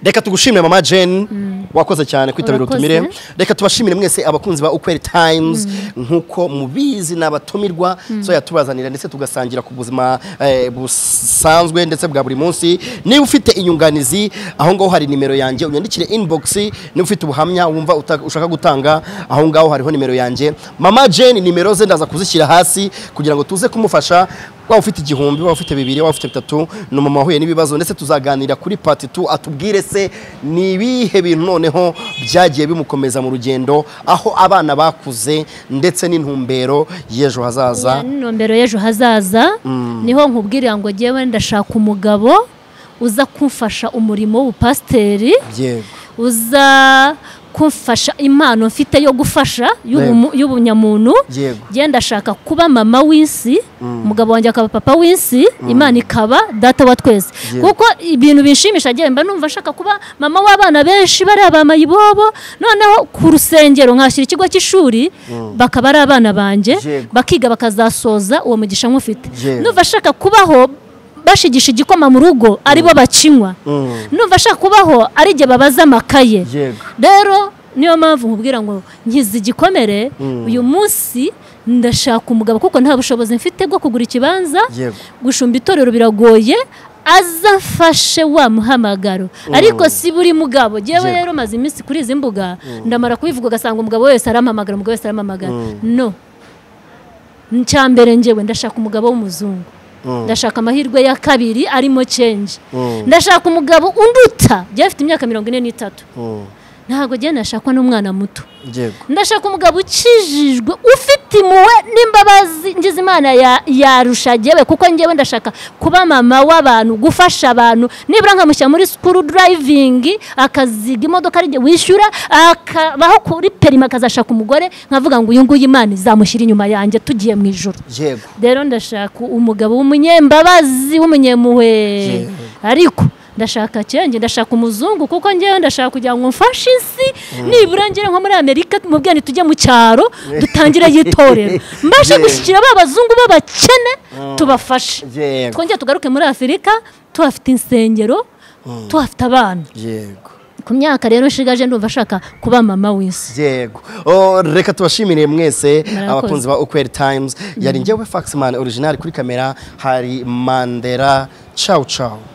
[SPEAKER 2] reka tugushimire mama jane wakoze cyane kwitabira
[SPEAKER 1] Urakoze.
[SPEAKER 2] utumire reka tubashimire mwese abakunzi ba ukweri times nk'uko mubizi ni abatumirwa so yatubazanira ndetse tugasangira ku buzima eh, busanzwe ndetse bwa buri munsi niba ufite inyunganizi aho ngaho hari nimero yanjye unyandikire inbox niba ufite ubuhamya wumva uta- ushaka gutanga aho ngaho hariho nimero yanjye mama jane nimero ze ndaza kuzishyira hasi kugira ngo tuze kumufasha waba ufite igihumbi waba ufite bibiri waba ufite bitatu ni umumama wahuye n'ibibazo ndetse tuzaganira kuri pati tu atubwire se ni ibihe bintu noneho byagiye bimukomeza mu rugendo aho abana bakuze ndetse n'intumbero y'ejo hazaza
[SPEAKER 1] intumbero y'ejo hazaza niho nkubwirira ngo njyewe ndashaka umugabo uza kumfasha umurimo w'ubupasiteri
[SPEAKER 2] yego
[SPEAKER 1] uza kumfasha impano mfite yo gufasha y'ubumu- y'ubunyamuntu
[SPEAKER 2] yego
[SPEAKER 1] njye ndashaka kuba mama w'isi umugabo wanjye akaba papa w'isi imana ikaba data wa twese kuko ibintu binshimisha njye mba numva nshaka kuba mama w'abana benshi bari abamayibobo noneho ku rusengero nkashyira ikigo cy'ishuri bakaba ari abana banjye
[SPEAKER 2] Yego.
[SPEAKER 1] bakiga bakazasoza uwo mugisha nk'ufite
[SPEAKER 2] Yego.
[SPEAKER 1] numva nshaka kubaho bashigisha igikoma mu rugo aribo bakinywa
[SPEAKER 2] Mm.
[SPEAKER 1] numva ashaka kubaho ari igihe babaza amakaye
[SPEAKER 2] yego
[SPEAKER 1] rero niyo mpamvu nkubwira ngo nkize igikomere uyu munsi ndashaka umugabo kuko nta bushobozi mfite bwo kugura ikibanza
[SPEAKER 2] yego
[SPEAKER 1] gushumba itorero biragoye azafashe wa muhamagaro ariko si buri mugabo
[SPEAKER 2] Yego.
[SPEAKER 1] ngewe rero maze iminsi kuri izi mbuga ndamara kubivuga ugasanga umugabo wese arampamagara umugabo wese arampamagara no icya mbere ngewe ndashaka umugabo w'umuzungu
[SPEAKER 2] Mm.
[SPEAKER 1] ndashaka amahirwe ya kabiri arimo cenji
[SPEAKER 2] Mm.
[SPEAKER 1] ndashaka umugabo unduta njyewe afite imyaka mirongo ine n'itatu
[SPEAKER 2] Mm.
[SPEAKER 1] ntabwo njyewe nashakwa n'umwana muto
[SPEAKER 2] yego
[SPEAKER 1] ndashaka umugabo ukijijwe ufite impuhwe n'imbabazi ngize imana ya- yarusha njyewe kuko njyewe ndashaka kuba mama w'abantu gufasha abantu nibura nkamushyira muri sikuru durayivingi akaziga imodoka ari njye wishyura akabaho kuri perima akazashaka umugore nkavuga ngo uyu nguyu imana izamushyira inyuma yanjye tugiye mu ijoro
[SPEAKER 2] yego
[SPEAKER 1] rero ndashaka umugabo w'umunyembabazi w'umunyempuhwe
[SPEAKER 2] Yewe.
[SPEAKER 1] ariko ndashaka cyenge ndashaka umuzungu kuko ngewe ndashaka kugira ngo mfashe isi nibura ngere nko muri amerika mubwira nti tujye mu cyaro dutangire y'itorero mbashe
[SPEAKER 2] Yewe.
[SPEAKER 1] gushyikira ba bazungu b'abakene tubafashe
[SPEAKER 2] yego
[SPEAKER 1] twongere tugaruke muri afurika tuhafite insengero tuhafite abana
[SPEAKER 2] yego
[SPEAKER 1] ku myaka rero nshigaje ndumva ashaka kuba mama w'isi
[SPEAKER 2] yego Oh, reka tubashimire mwese
[SPEAKER 1] Murakoze.
[SPEAKER 2] abakunzi ba ukweri times yari njyewe faxman original kuri kamera hari mandera ciao ciao